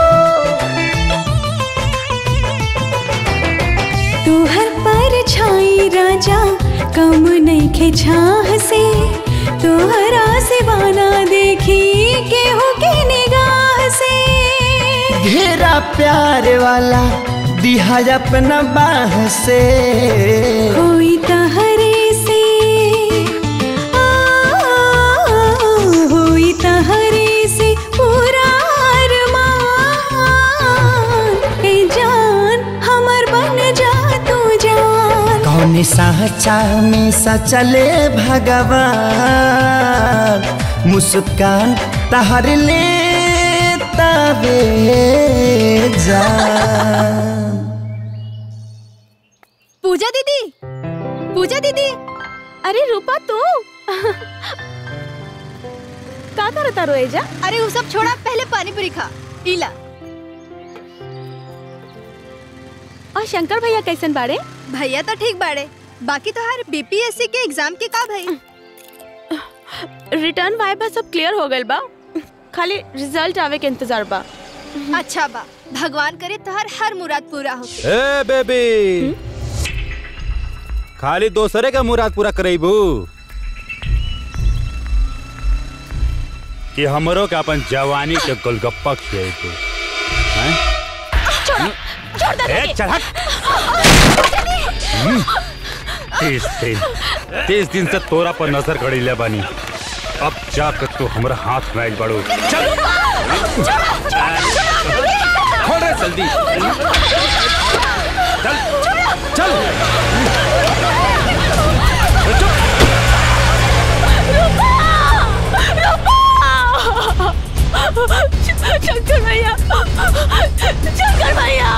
तोहर पर छाई राजा कम नहीं खे छाह से तोहरा से बाना देखी केहू के निगाह से घेरा प्यार वाला दिहा अपना बाह से कोई तहरे से आ, होई तहरे से पूरा अरमान ए जान हमर बन जा तू जान कौन साचा में सचले भगवान मुस्कान तहर ले तबे जान पूजा दीदी पूजा दीदी अरे रूपा तू का करता रोएजा अरे वो सब छोड़ा पहले पानी पूरी खा पीला और शंकर भैया कैसन बाड़े भैया तो ठीक बाड़े बाकी तो हर बीपीएससी के एग्जाम के का भाई रिटर्न वाइबा सब क्लियर हो गइल बा खाली रिजल्ट आवे के इंतजार बा अच्छा बा भगवान करे तो हर हर मुराद पूरा हो ए बेबी खाली दोसरे का मुराद पूरा करेबू कि हमरो के अपन जवानी के गोलगप्पा खिएबू हैं छोड़ छोड़ दे ए चल हट हम्म, तीस दिन तीस दिन से तोरा पर नजर गड़ी ले बानी अब जाकर तू हमरा हाथ में आइल बड़ू चल खोल रे जल्दी चल चल शंकर भैया शंकर भैया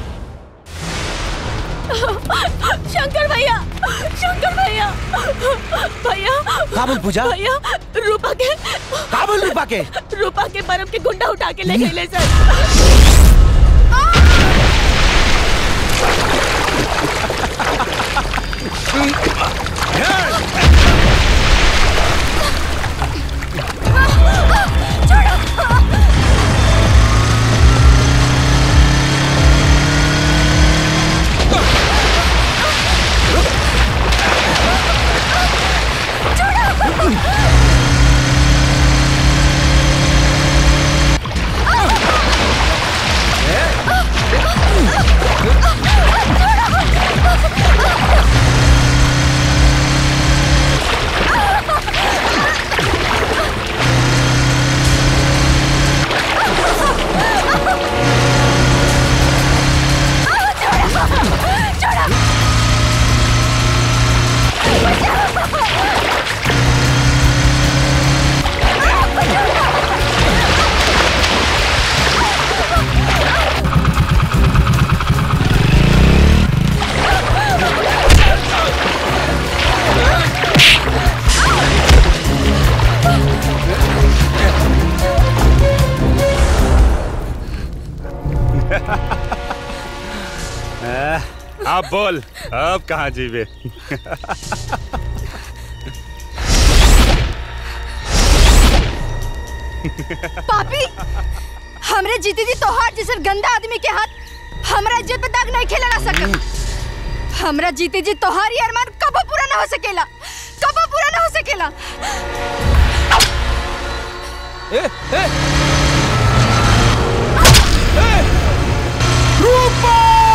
शंकर भैया शंकर भैया भैया काबुल पूजा? भैया रूपा के काबुल रूपा के रूपा के बर्फ के गुंडा उठा के ले गए ले सर अब बोल अब कहाँ जीवे पापी हमरे जीती जी तोहार जैसन गंदा आदमी के हाथ हमरा इज्जत पे दाग नहीं खेला ना सकल हमरा जीते जी तोहार ये अरमान कबो पूरा ना हो सकेला कबो पूरा ना हो सकेला ए, ए! ए! रूपा!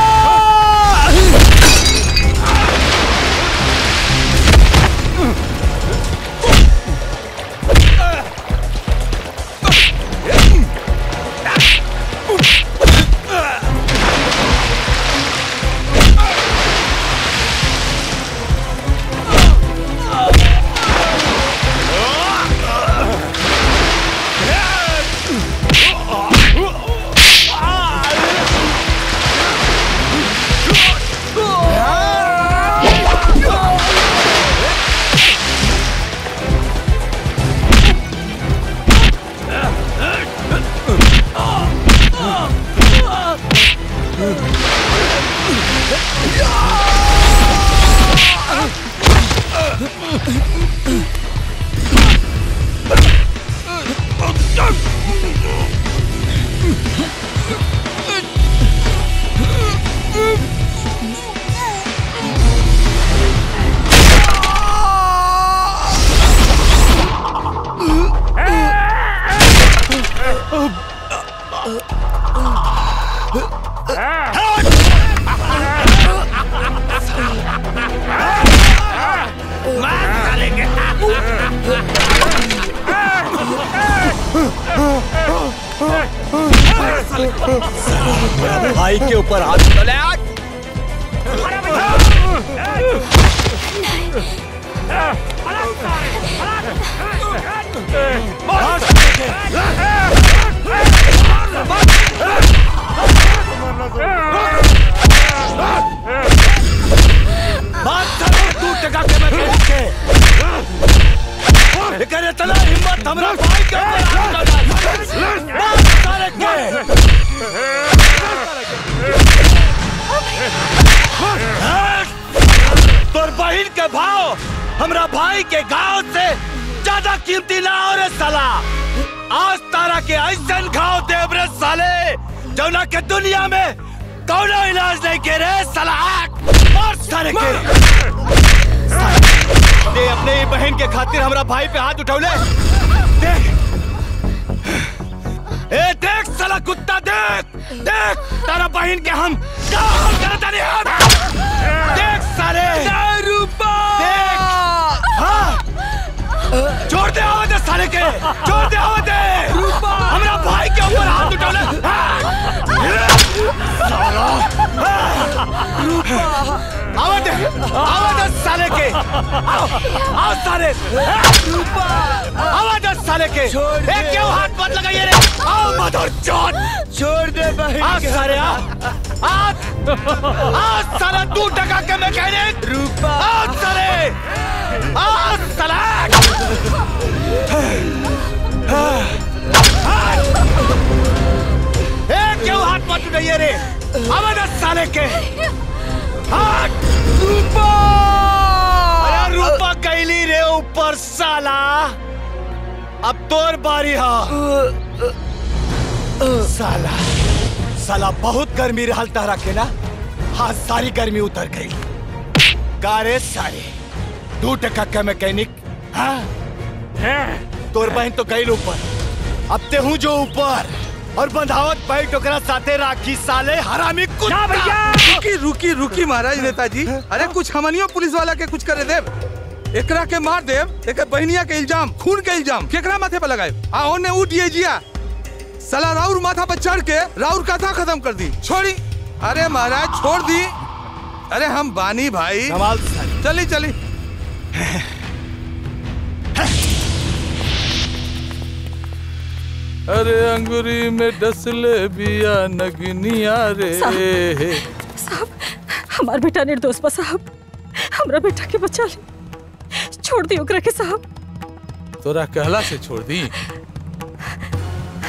भाई के ऊपर हाथ चले आज बात करो तू टका के मैं कह के लेकिन इतना हिम्मत हमरा भाई के ऊपर हाथ डाला बात सारे के तोर बहिन के भाव हमरा भाई के गांव से ज्यादा कीमती ना हो रे साला आज तारा के ऐसा घाव देव रे साले जौना के दुनिया में कौनो इलाज नहीं के रे साला आग मार सारे के दे अपने ही बहन के खातिर हमरा भाई पे हाथ उठौले देख ए देख साला कुत्ता देख देख तारा बहन के हम क्या हाल करता नहीं हम देख साले रूपा देख हाँ छोड़ दे आवाज दे साले के छोड़ दे आवाज दे रूपा हमरा भाई के ऊपर हाथ उठौले साला रूपा आवाज दे आवाज दे साले के आओ आओ साले रूपा आवाज दे साले के ए क्यों हाथ मत लगाइए रे आओ मदर चोट छोड़ दे भाई आ साले आ आ आ साला तू टका के मैकेनिक रूपा आ साले आ साला ए क्यों हाथ मत उठाइए रे आवाज दे साले के हाथ रूपा अरे रूपा कैली रे ऊपर साला अब तोर बारी हा साला साला बहुत गर्मी रहल तारा के ना हाँ सारी गर्मी उतर गई कारे सारे दू टका के मैकेनिक हाँ तोर बहन तो गई ऊपर अब ते हूँ जो ऊपर और बंधावत पैट ओकरा साथे राखी साले हरामी कुत्ता रुकी रुकी रुकी महाराज नेताजी अरे कुछ हमनियो पुलिस वाला के कुछ करे देव एकरा के मार देव एक बहनिया के इल्जाम खून के इल्जाम केकरा माथे पे लगाए आ ओने उठिए जिया साला राउर माथा पर चढ़ के राउर कथा खत्म कर दी छोड़ी अरे महाराज छोड़ दी अरे हम बानी भाई चली चली अरे अंगूरी में डसले बिया नगनिया रे साहब हमार बेटा निर्दोष बा साहब हमरा बेटा के बचा ली छोड़ दी ओकरा के साहब तोरा कहला से छोड़ दी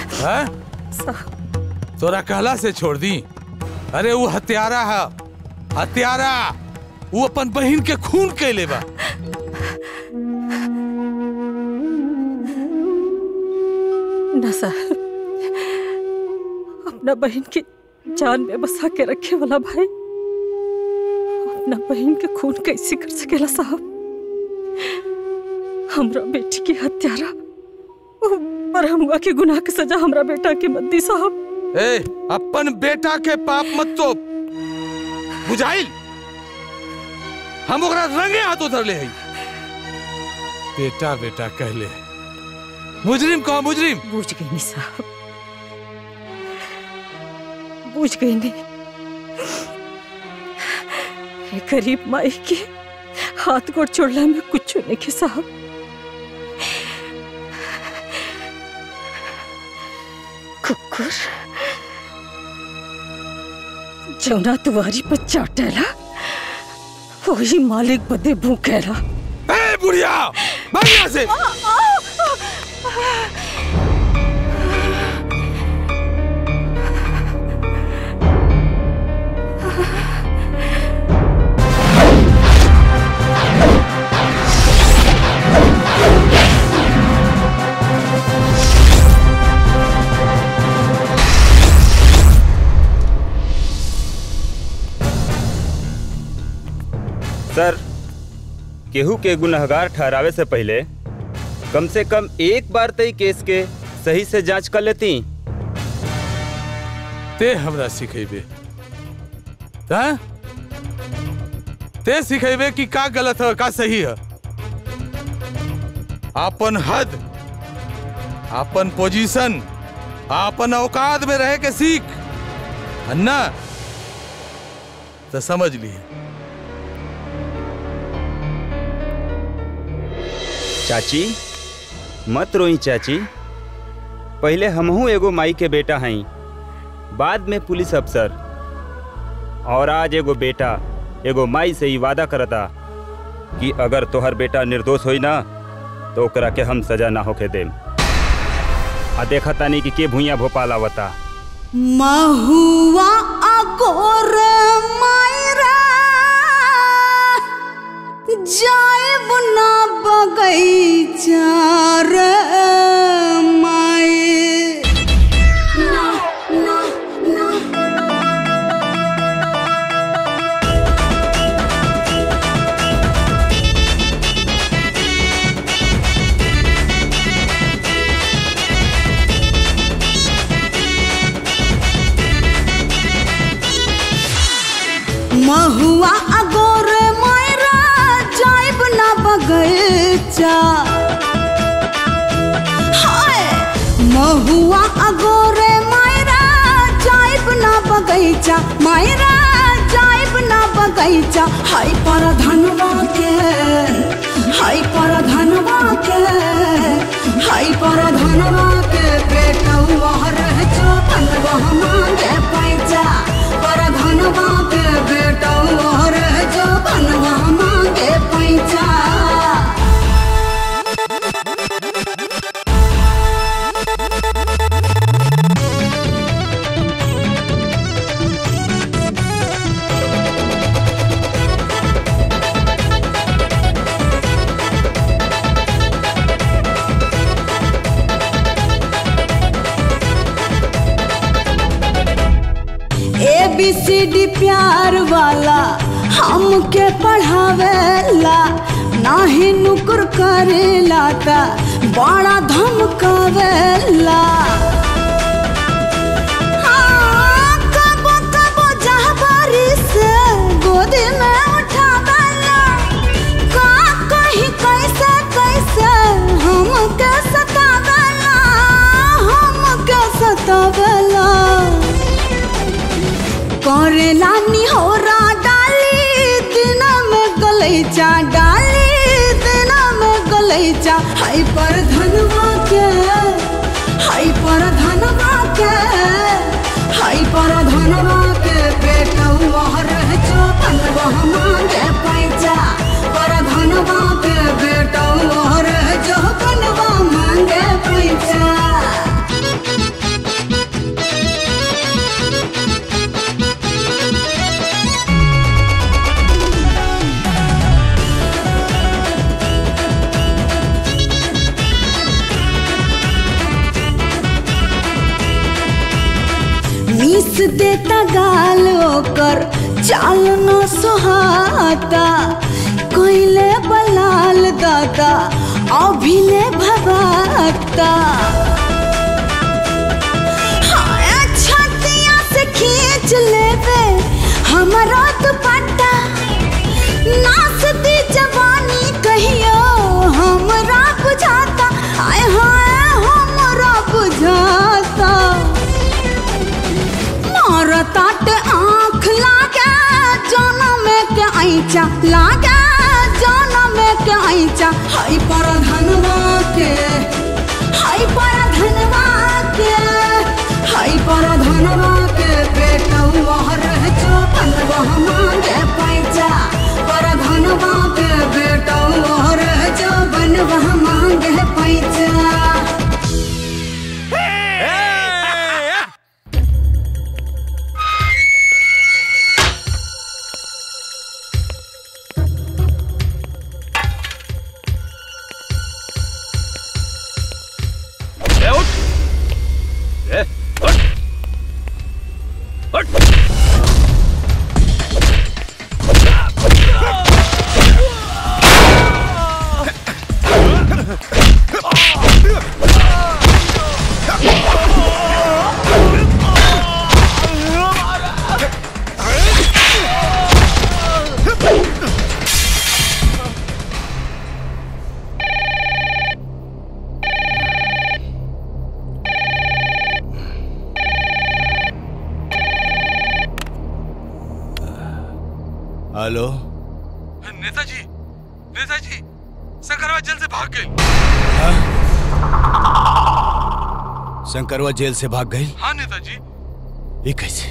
हैं? तोरा कहला से छोड़ दी अरे वो हत्यारा है हत्यारा वो अपन बहन के खून के लेबा ना साहब अपना बहन की जान में बसा के रखे वाला भाई अपना बहन के खून कैसे कर सकेला साहब हमरा बेटी की हत्यारा पर हमुआ के गुनाह के सजा हमरा बेटा के मत दी साहब ए अपन बेटा के पाप मत तो बुझाइल हम ओकरा रंगे हाथ उधर ले हई बेटा बेटा कहले मुजरिम कहो मुजरिम बुझ गई नहीं साहब बुझ गई नहीं ये गरीब माई के हाथ गोड़ छोड़ला में कुछ नहीं के साहब कुकुर जौना तुम्हारी पर चाटेला वही मालिक बदे भूखेला ए बुढ़िया भाग यहाँ से सर केहू के गुनहगार ठहरावे से पहले कम से कम एक बार तई केस के सही से जांच कर लेती ते हमरा सिखेबे हाँ? ते सिखेबे कि का गलत है का सही है आपन हद आपन पोजीशन आपन औकात में रह के सीख अन्ना तो समझ लिए चाची मत रोई चाची पहले हमहू एगो माई के बेटा हई बाद में पुलिस अफसर और आज एगो बेटा एगो माई से ही वादा करता कि अगर तोहर बेटा निर्दोष होई ना तो ओकरा के हम सजा ना होके देम आ देखा तानी कि के भूया भोपाल आवता महुआ अगोर मायरा जाएब ना बगैचा रे माए ना ना ना महुआ अगोर मायरा जाइब ना बगैचा हाय महुआ अगोर मायरा जाइब ना बगैचा मायरा जाइब ना बगैचा हाय पर धनवा के हाय पर धनवा के हाय पर धनवा के बेटवा रह जो धनवा मांगे पैसा पर धनवा के बेटवा रह जो धनवा मांगे पैसा ए बी सी डी प्यार वाला हमके पढ़ावेला नाही नुकुर करेला ता बड़ा धमकावेला हाँ, कबो कबो जहबारी से गोदी में उठावेला का कहीं कैसे कैसे हमके सतावेला हमके सतावेला करेला निहोरा डाली दिन में गलैचा डाली दिन में गलैचा हाय पर धनवा के हाय पर धनवा के हाय पर धनवा के बेटवा रह जो धनवा मांगे पैसा पर धनवा के बेटवा रह जो धनवा मांगे पैसा देता गाल ओकर चाल न सुहाता कोइले बलाल दादा अभिले भवाता हाय छतिया से खींच लेवे हमारा दुपट्टा नाच दी जवानी कहियो हमरा बुझाता आय हाय हमरा बुझाता मारतात आँख लागे जनम के ऐचा लागे जनम के ऐचा हाय पर धनवा के हाय पर धनवा के हाय पर धनवा के बेटवा रह जो बनवा मांगे पैसा पर धनवा के बेटवा रह जो बनवा मांगे पैसा ए, उठ ए, उठ उठ हेलो नेताजी नेताजी शंकरवा जेल से भाग गई शंकरवा जेल से भाग गई हाँ नेताजी ये कैसे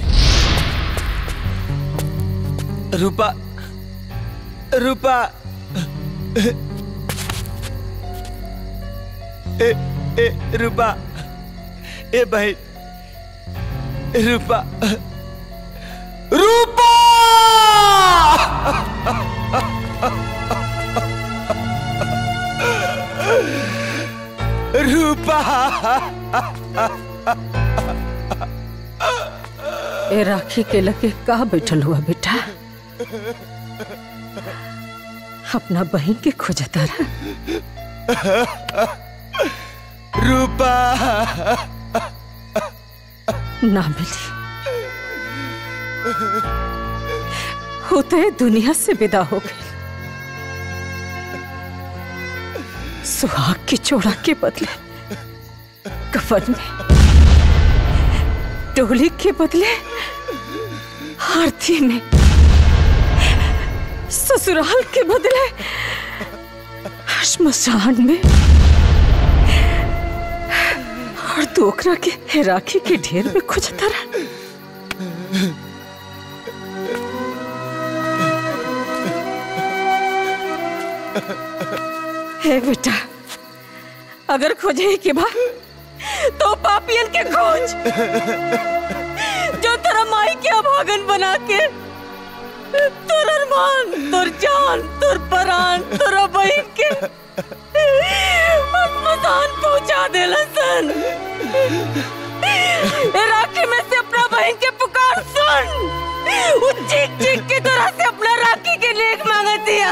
रूपा रूपा ए ए रूपा ए भाई रूपा रूपा रूपा ए राखी के लगे का बैठल हुआ बेटा अपना बहन के खोजता रहा रूपा ना मिली होते दुनिया से विदा हो गई सुहाग की चोड़ा के बदले कफन में डोली के बदले आरती में ससुराल के बदले श्मशान में और दोकरा के राखी के ढेर में खुजता रहा हे बेटा अगर खोजे के बाद तो पापियन के खोज जो तेरा माई के अभागन बना के तोर अरमान तोर जान तोर परान तोरा बहन के मसान पहुंचा देला सन ए राखी में से अपना बहन के पुकार सुन वो चीख चीख के तोरा से अपना राखी के लेख मांगत दिया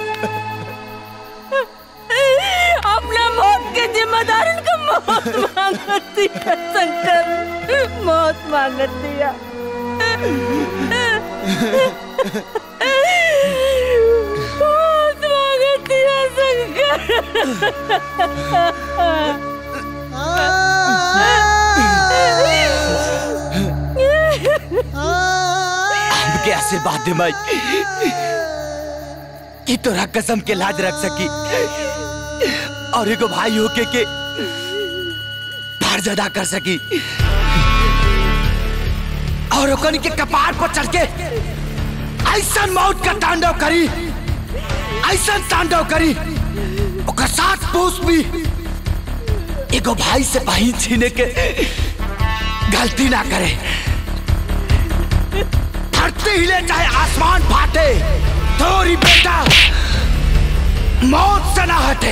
अपना मौत के जिम्मेदार का मौत मांगत दिया शंकर मौत मांगत दिया मौत मांगत दिया हमके आशीर्वाद दे माई कि तोरा कसम के लाज रख सकी और एगो भाई होके के फर्ज अदा कर सकी और ओकनी के कपार पर चढ़ के ऐसा मौत का तांडव करी ऐसा तांडव करी ओकर साथ पूछ भी एगो भाई से बहिन छीने के गलती ना करे धरती हिले चाहे आसमान फाटे थोड़ी बेटा मौत से ना हटे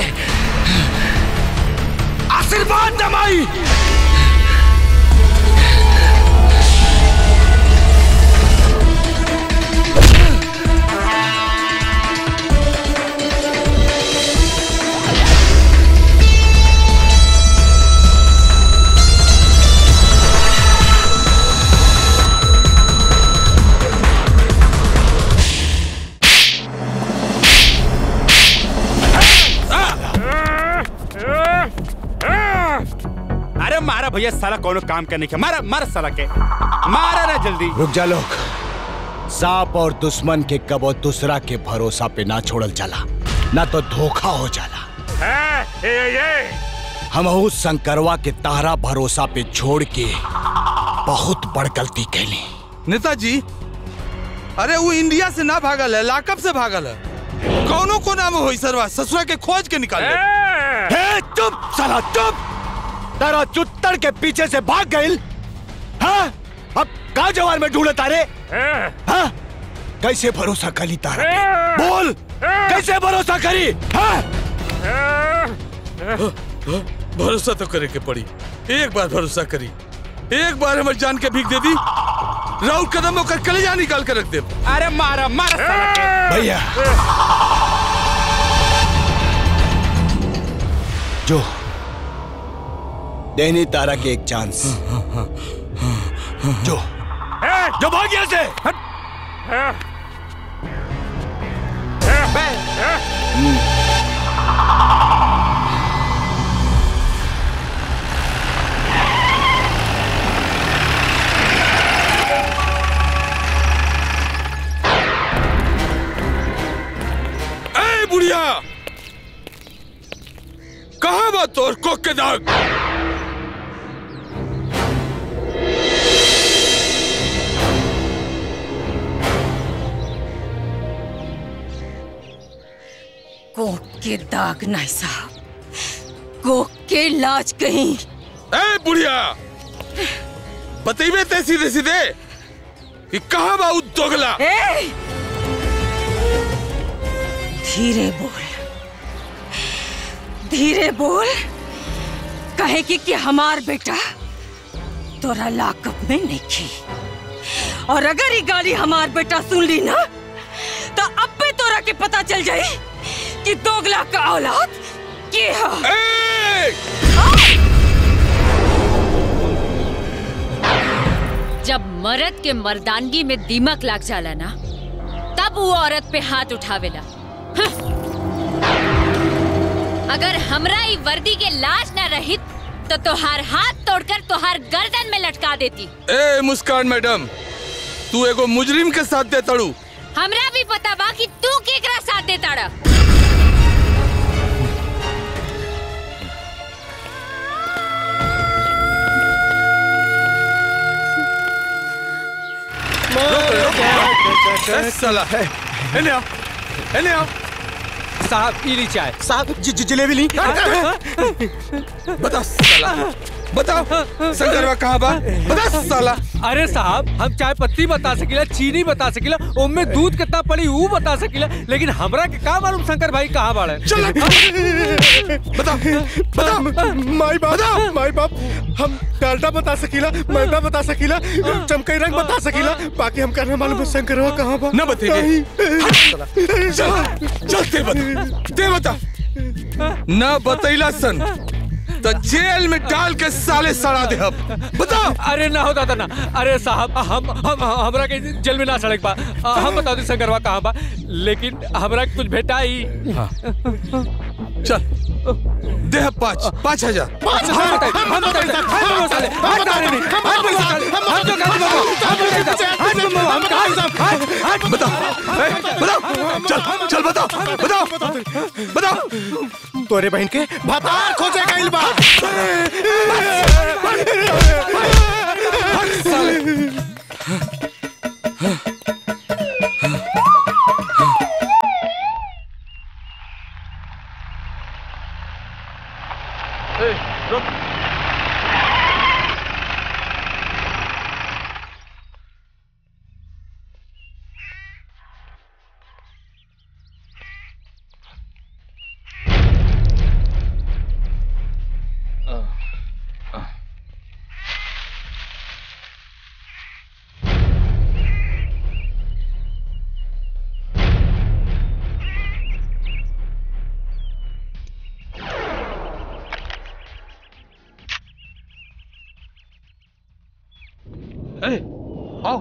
आशीर्वाद दमाई भैया साला कोनो काम करने के मारा मारा साला के मारा ना जल्दी रुक जा लोग सांप और दुश्मन के कबो दूसरा के भरोसा पे ना छोड़ल जाला ना तो धोखा हो जाला हम शंकरवा के तारा भरोसा पे छोड़ के बहुत बड़ गलती कैली नेताजी अरे वो इंडिया से ना भागल है लाकअप से भागल है कौनो को नाम होई सरवा ससुरा के खोज के निकाल हे चुप साला चुप तारा चुत्तर के पीछे से भाग गइल हाँ अब का जवान में ढूंढे तारे हाँ कैसे भरोसा करी तारा पे? बोल कैसे भरोसा करी हाँ भरोसा तो करे के पड़ी एक बार भरोसा करी एक बार हमारे जान के भीख दे दी राउल कदम होकर कलेजा निकाल कर रख दे अरे मारा मारा साला के भैया जो देनी तारा के एक चांस जो जो भाग यहाँ से ए बुढ़िया कहा बा तोर कोक के दाग कोक के दाग नहीं साहब कोक के लाज कहीं ए बुढ़िया बतेबे ते सीधे सीधे कि कहा बा उ दोगला ए! धीरे बोल धीरे बोल कहे कि, कि हमार बेटा तोरा लाकअप में नहीं और अगर ये गाली हमार बेटा सुन ली ना तो अब पे तोरा के पता चल जाई कि दोगला का औलाद के है जब मर्द के मर्दानगी में दीमक लाग जाला ना तब वो औरत पे हाथ उठावेला हं। अगर हमरा ई वर्दी के लाज न रहित तो तोहार हाथ तोड़कर तोहार गर्दन में लटका देती ए मुस्कान मैडम तू एगो मुजरिम के साथ दे तड़ू हमरा भी पता बा कि तू केकरा साथ दे ताड़ा ए, साला एने आओ एने आओ साहब पी ली चाय साहब जलेबी ली बता साला बताओ शंकरवा कहाँ बा बता साला अरे साहब हम चाय पत्ती बता सकीला चीनी बता सकीला उनमें दूध कितना पड़ी वो बता सकीला लेकिन हमरा के का मालूम शंकर भाई कहाँ बाड़े चल बता बता माई बाप माई बाप हम डालडा बता सकीला मैदा बता सकीला चमकई रंग बता सकीला बाकी हम कहना मालूम है शंकरवा कहाँ बा न बतेबे चल चल ते बता ते बता न बतैला सन तो जेल में डाल के साले सड़ा दे हम बताओ अरे ना हो दादा ना अरे साहब हम हम हमरा के जेल में ना सड़क बा हम बता दी शंकरवा कहाँ बा लेकिन हमरा के कुछ भेटा ही चल दे पाँच पाँच हजार हम बताइए हम बताइए हम वो साले हम बता रहे नहीं हम वो साले हम तो कहते बाबू हम तो हम कहाँ हम बताओ ए, बताओ चल चल बताओ बताओ बताओ तोरे बहन के भतार खोजे गइल बा ए, आओ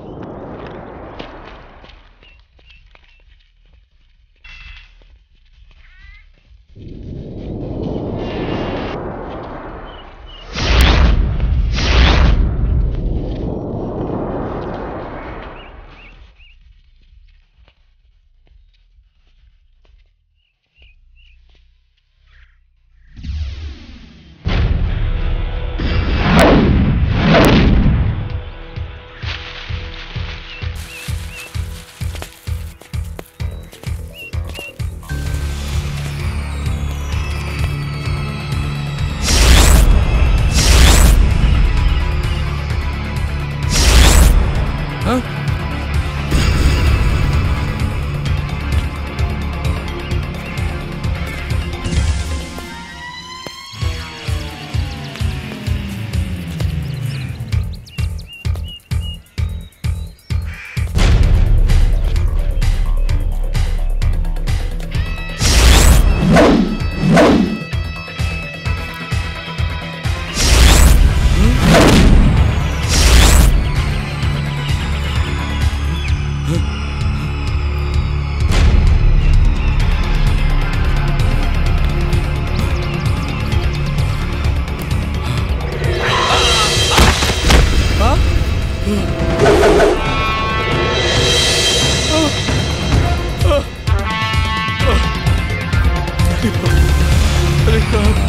अरे कहाँ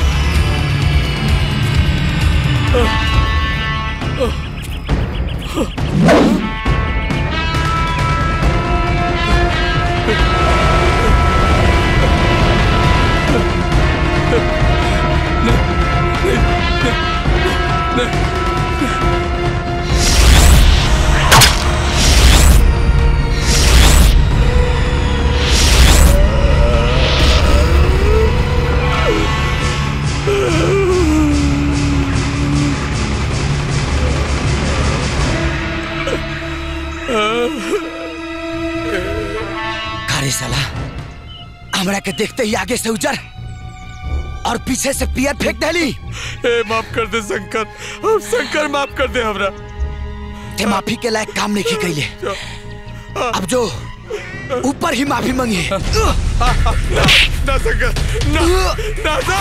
अरे साला हमरा के देखते ही आगे से उजर और पीछे से पियर फेंक देली ए माफ कर दे शंकर अब शंकर माफ कर दे हमरा ते माफी के लायक काम नहीं कैले अब जो ऊपर ही माफी मांगी है ना शंकर ना ना ना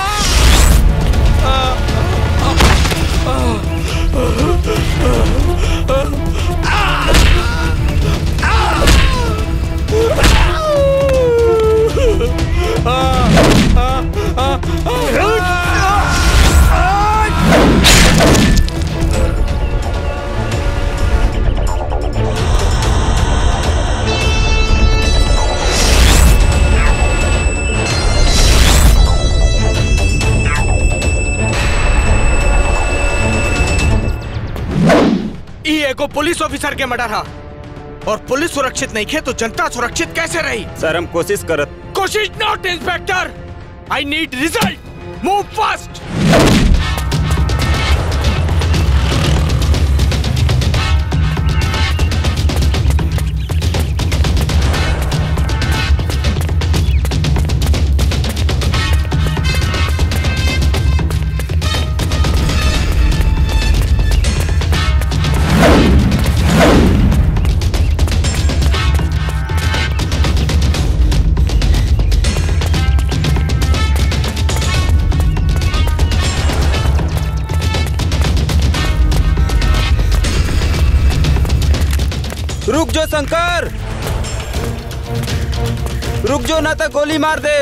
ई एगो पुलिस ऑफिसर के मर्डर हा और पुलिस सुरक्षित नहीं खे तो जनता सुरक्षित कैसे रही सर हम कोशिश करत कोशिश not inspector I need result move fast रुक जो शंकर रुक जो ना तो गोली मार दे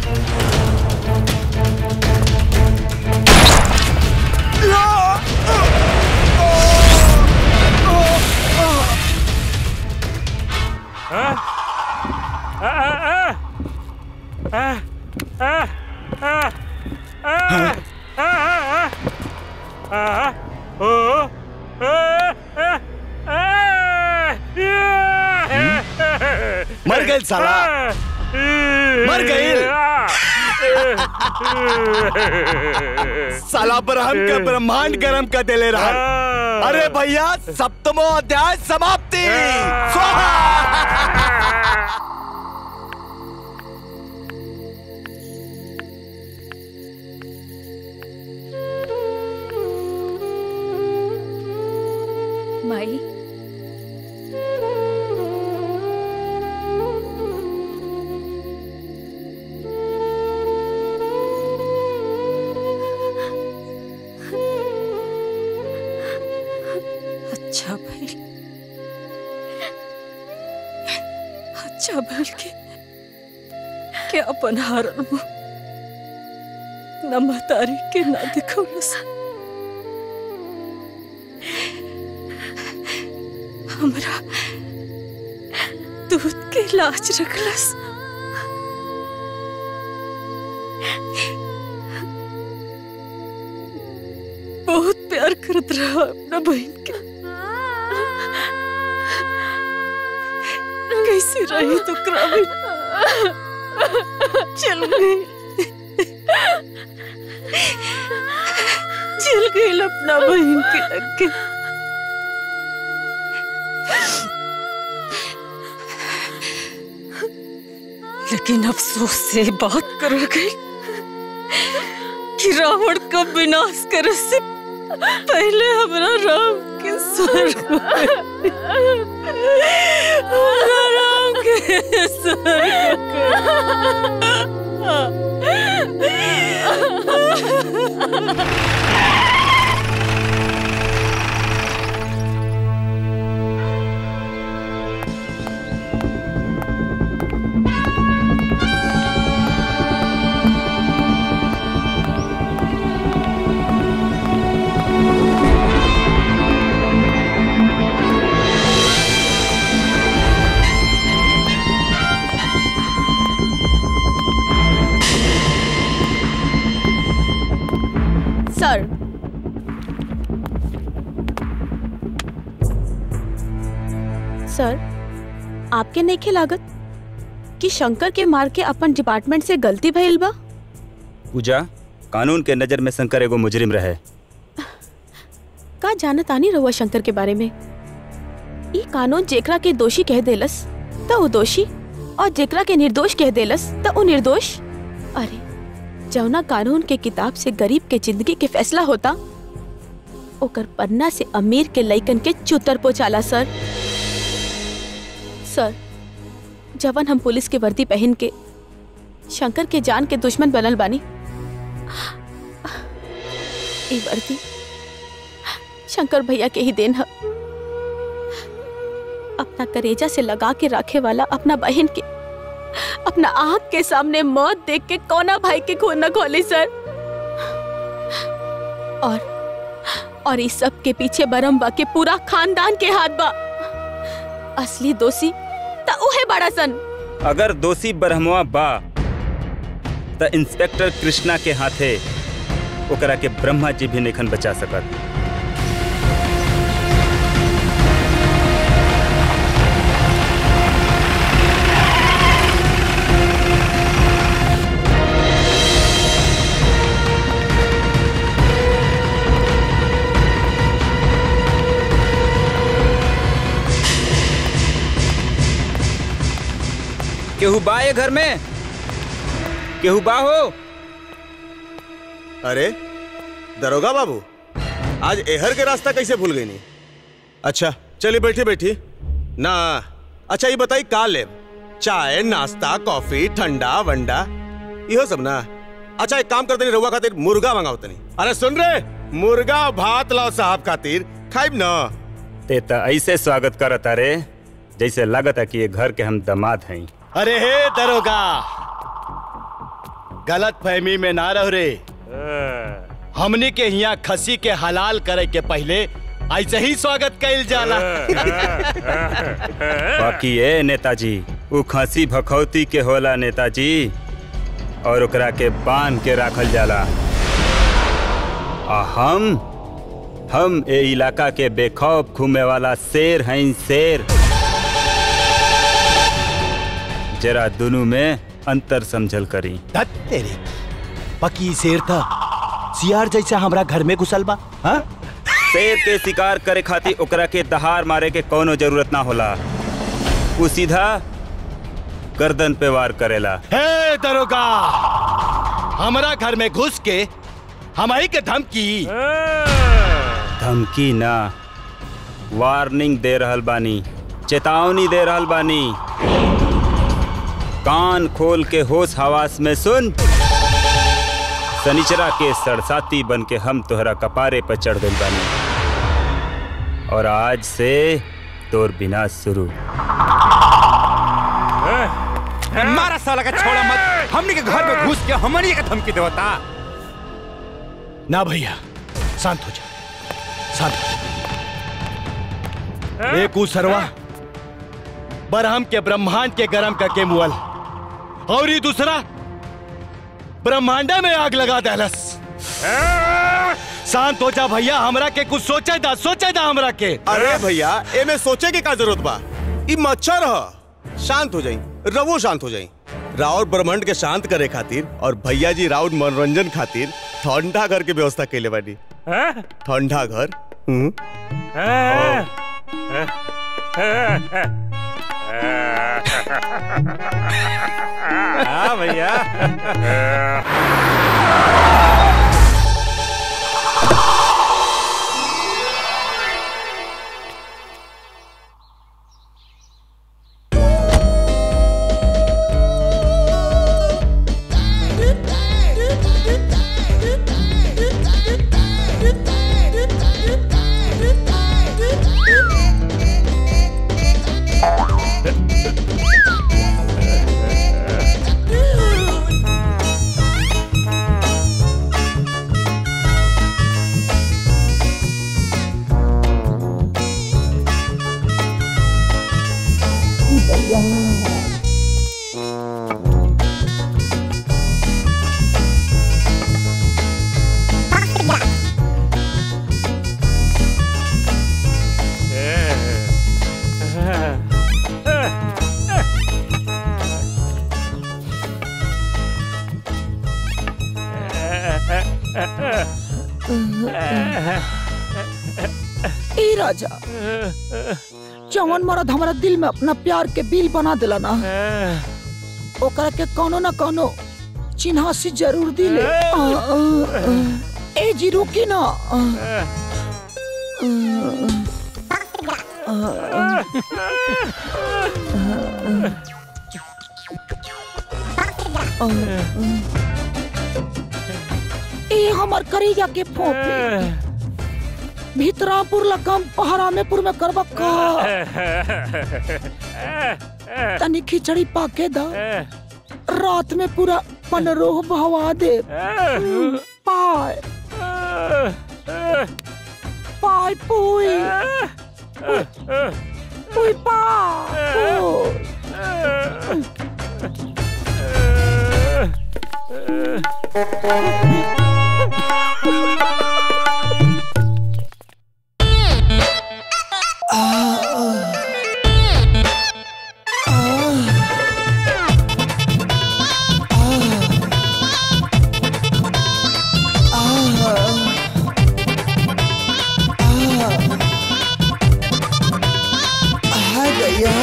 मर गए साला मर गए साला ब्रह्म के ब्रह्मांड गरम कर देले रहा अरे भैया सप्तमो अध्याय समाप्ति स्वाहा माई अच्छा भाई अच्छा भल के के अपन हारल मुंह न महतारी के ना दिखौलस हमरा दूध के लाज रखलस बहुत प्यार करत रहा अपना बहन के कैसी रही तो क्राविन चल गई चल गई अपना बहन के लगे लेकिन अफसोस से बात कर गई कि रावण का विनाश करे से पहले हमारा राम के स्वर्ग में- हमारा राम के स्वर्ग सर आपके नहीं लागत कि शंकर के मार के अपन डिपार्टमेंट से गलती भइल बा पूजा कानून के नजर में शंकर एगो मुजरिम रहे का जानत आनी रहुआ शंकर के बारे में ई कानून जेकरा के दोषी कह देलस त वो दोषी और जेकरा के निर्दोष कह देलस त वो निर्दोष अरे जौना कानून के किताब से गरीब के जिंदगी के फैसला होता ओकर पन्ना से अमीर के लइकन के चुतर पोचाला सर सर जवन हम पुलिस के वर्दी पहन के शंकर के जान के दुश्मन बनल बानी ई वर्दी शंकर भैया के ही देन है अपना करेजा से लगा के रखे वाला अपना बहन के अपना आंख के सामने मौत देख के कोना भाई के खून न खोली सर और और इस सब के पीछे बरम्बा के पूरा खानदान के हाथ बा असली दोषी त उहे बड़ा सन अगर दोषी ब्रह्मवा बा त इंस्पेक्टर कृष्णा के हाथे ओकरा के ब्रह्मा जी भी नहीं बचा सकत केहू बा ये घर में केहू बा हो अरे दरोगा बाबू आज एहर के रास्ता कैसे भूल गई नी अच्छा चलिए बैठी बैठी ना अच्छा ये बताई का ले चाय नाश्ता कॉफी ठंडा वंडा इहो सब ना अच्छा एक काम करते रहुआ खातिर मुर्गा मंगाओ तनी अरे सुन रे मुर्गा भात लाओ साहब खातिर खाइब ना ते त ऐसे स्वागत करत अरे जैसे लागत है कि ये घर के हम दामाद हैं अरे हे दरोगा गलत फहमी में ना रह रे हमनी के यहाँ खसी के हलाल करे के पहले ऐसे ही स्वागत कैल जाला बाकी ये नेताजी उ खसी भखौती के होला नेताजी और ओकरा के बांध के राखल जाला आ हम हम ए इलाका के बेखौफ घूमे वाला शेर हैं शेर जरा दोनों में अंतर समझल करी धत तेरे पकी शेर था सियार जैसा हमरा घर में घुसल बा हाँ? शेर के शिकार करे खातिर ओकरा के दहाड़ मारे के कोनो जरूरत ना होला वो सीधा गर्दन पे वार करेला हे दरोगा हमरा घर में घुस के हमारी के धमकी धमकी ना वार्निंग दे रहल बानी चेतावनी दे रहल बानी कान खोल के होश हवास में सुन सनिचरा के सरसाती बन के हम तोहरा कपारे पर चढ़ गइल बानी और आज से तोर बिना शुरू मारा साला का छोड़ा मत हमनी के घर में घुस के हमनी के धमकी देवता ना भैया शांत हो जा शांत हो जा एक उसरवा बरहम के ब्रह्मांड के गरम करके मुअल और ये दूसरा ब्रह्मांडा में आग लगा दहलस शांत हो जा भैया हमरा के कुछ सोचे दा सोचे दा हमरा के अरे भैया ए में सोचे के का जरूरत बा ई मच्छर ह शांत हो जाई रवो शांत हो जाई राउर ब्रह्मांड के शांत करे खातिर और भैया जी राउर मनोरंजन खातिर ठंडा घर के व्यवस्था कैले बानी ठंडा घर हम्म हाँ भैया ए राजा जवन मर्द हमारा दिल में अपना प्यार के बिल बना दिला ना ओकरा के कोनो ना कोनो चिन्हासी जरूर दिले आ, आ, आ। ए जी रुकी ना आ, आ, आ, आ, आ, ए हमर करेजा के फोपे भीतरापुर लगम पहरामेपुर में करबा का तनी खिचड़ी पाके दा रात में पूरा पनरोह बहवा दे पाय पाय पुई पुई आ गया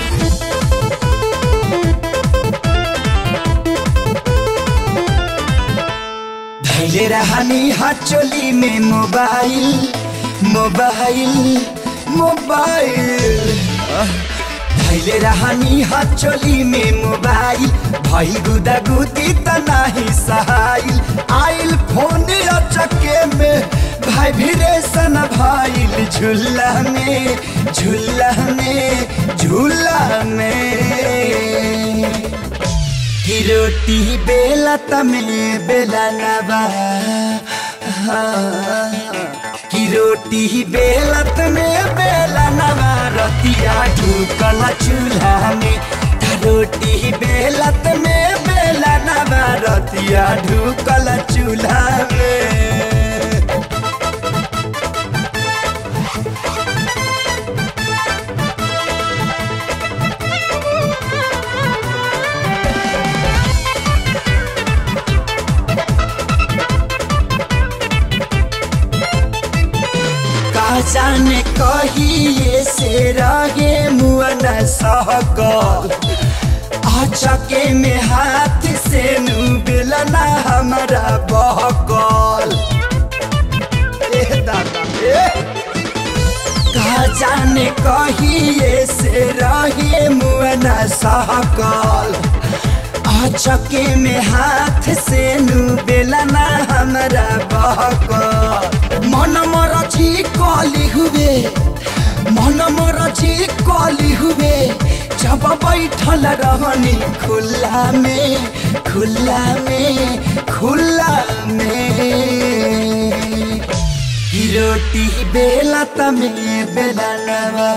धैले रहनी हाथ चोली में मोबाइल मोबाइल मोबाइल धैले रहनी हाथ चोली में मोबाइल भई गुदा गुदी त नाही सहाइल आइल फोन चक्के में भाई भिरेसन भाइल झूला में झूला में झूला में की रोटी बेला तमे बेला नबा हाँ। की रोटी बेला तमे बेला नबा रतिया ढूकल चूल्हा में ता रोटी बेला तमे बेला नबा रतिया ढूकल चूल्हा में का जाने कहिए से रहे मुअन सहकल अचके में हाथ से नु बेलना हमारा बहकल ए दादा ए का जाने कहिए से रहे मुअन सहकल अचके में हाथ से नु बेलना हमारा बहकल मन मरची कली हुए मन मरची कली हुए जब बैठल रहनी खुला में खुला में खुला में की रोटी बेला तमे बेला नवा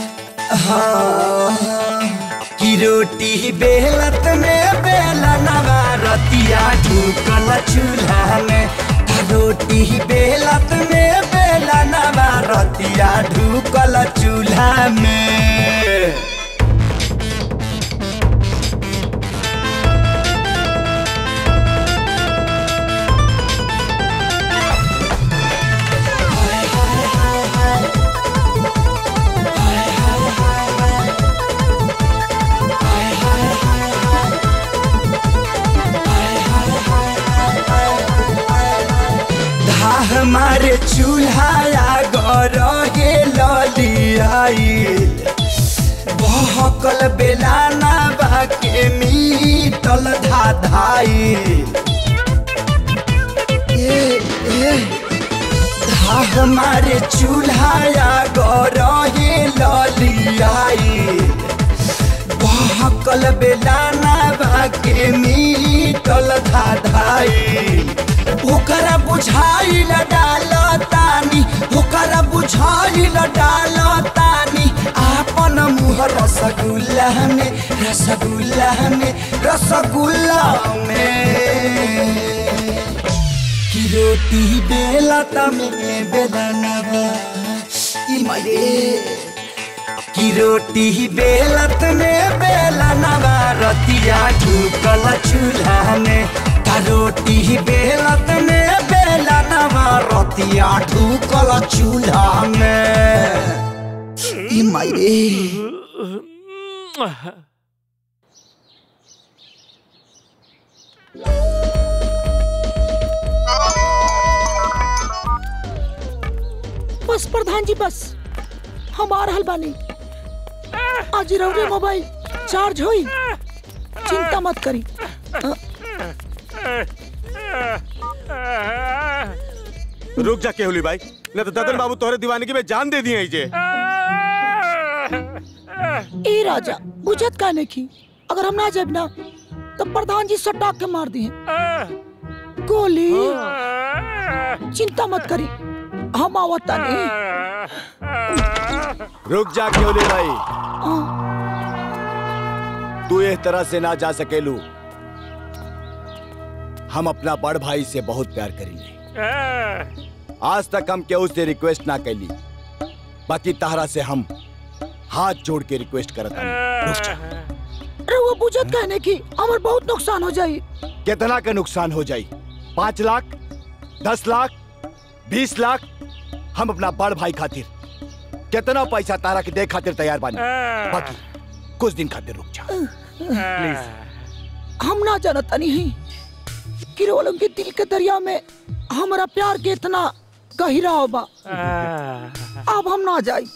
हाँ की रोटी बेलत में बेला नवा रतिया ढूकल चूल्हा में ता रोटी बेलत में बेला नवा रतिया ढूकल चूल्हा में धाह मारे चूल्हा गरगे ललियाइल बहकल बेलाना बाके मीटल धाधाइल ए ए धाह मारे चूल्हा गरगे ललियाइल बहकल बेलाना बाके मीटल धाधाइल ओकरा बुझाइल डाल तानी ओकरा बुझाइल डाल तानी आपन मुँह रसगुल्ला में रसगुल्ला में रसगुल्ला में की रोटी बेला तमे बेदनवा ई माये की रोटी बेलत में बेला नवा रतिया ढूकल चूल्हा में ता रोटी बेलत में बेला नवा रतिया ढूकल चूल्हा में माई रे बस प्रधान जी बस हम आ रहल बानी आज रउरे मोबाइल चार्ज होई चिंता मत करी अ, रुक जा केहुली भाई न तो ददन बाबू तोहरे दीवानगी में जान दे दिए जे ए राजा बुझत काने की अगर हम ना जाब ना तो प्रधान जी सटा के मार दिए गोली चिंता मत करी हम आवता नहीं रुक जा केवली भाई तू इस तरह से ना जा सकेलू हम अपना बड़ भाई से बहुत प्यार करेंगे आज तक हम केहू से रिक्वेस्ट ना कैली बाकी तहरा से हम हाथ जोड़ के रिक्वेस्ट करत हनी। रुक जा रउआ बुझत कहने की हमार बहुत नुकसान हो जाई कितना का नुकसान हो जाई पाँच लाख दस लाख बीस लाख हम अपना बड़ भाई खातिर कितना पैसा तारा के दे खातिर तैयार बानी बाकी कुछ दिन खातिर रुक जा हम ना जानता नहीं कि रोलों के दिल के दरिया में हमारा प्यार के इतना गहिरा होबा अब हम ना जाई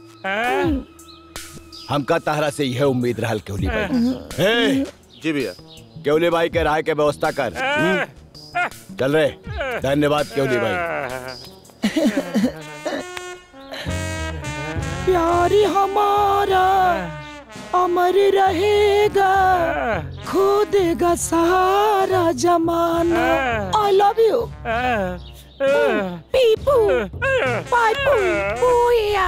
हमका तहरा से यह उम्मीद रहल केवली भाई ए, जी भैया केवली भाई के राय के व्यवस्था कर हम्म? चल रे धन्यवाद केवली भाई प्यार हमारा अमर रहेगा खो देगा सारा जमाना आई लव यू पीपू पाइपू पूया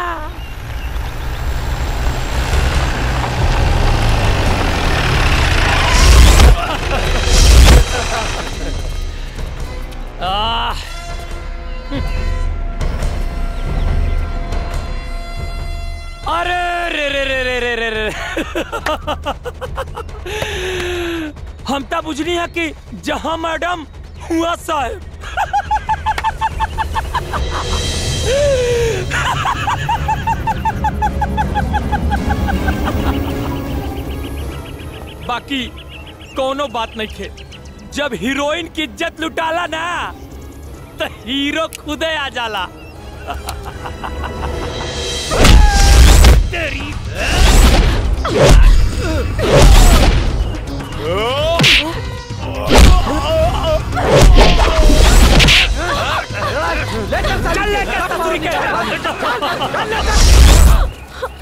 आह अरे रे रे रे रे रे रे रे हम तो बुझनी है कि जहां मैडम हुआ साहब बाकी कोनो बात नहीं थे जब हीरोइन की इज्जत लुटाला ना तो हीरो खुदे आ जाला तेरी चल ले के ससुरी के चल ले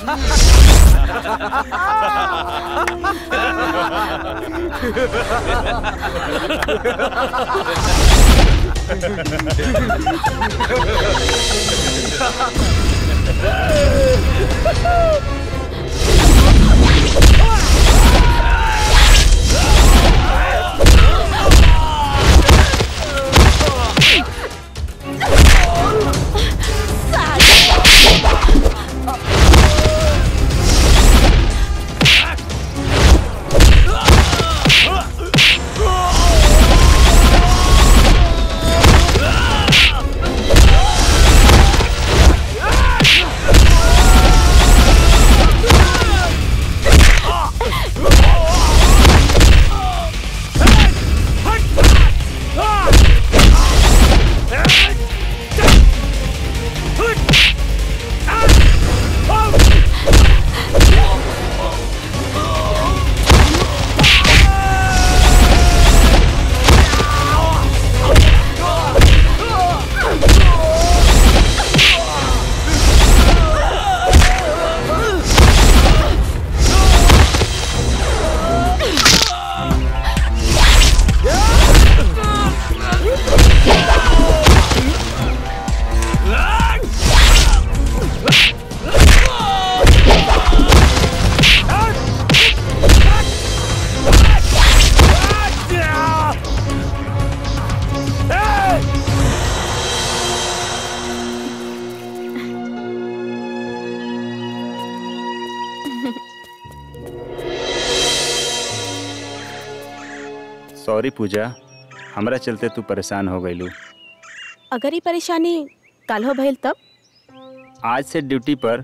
सॉरी पूजा हमरा चलते तू परेशान हो गईलू अगर ये परेशानी कल हो भइल तब आज से ड्यूटी पर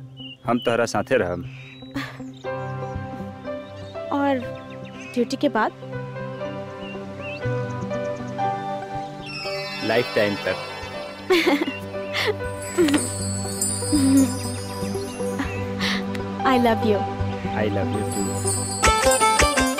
हम तोहरा साथे रहब और ड्यूटी के बाद लाइफ टाइम तक I love you I love you too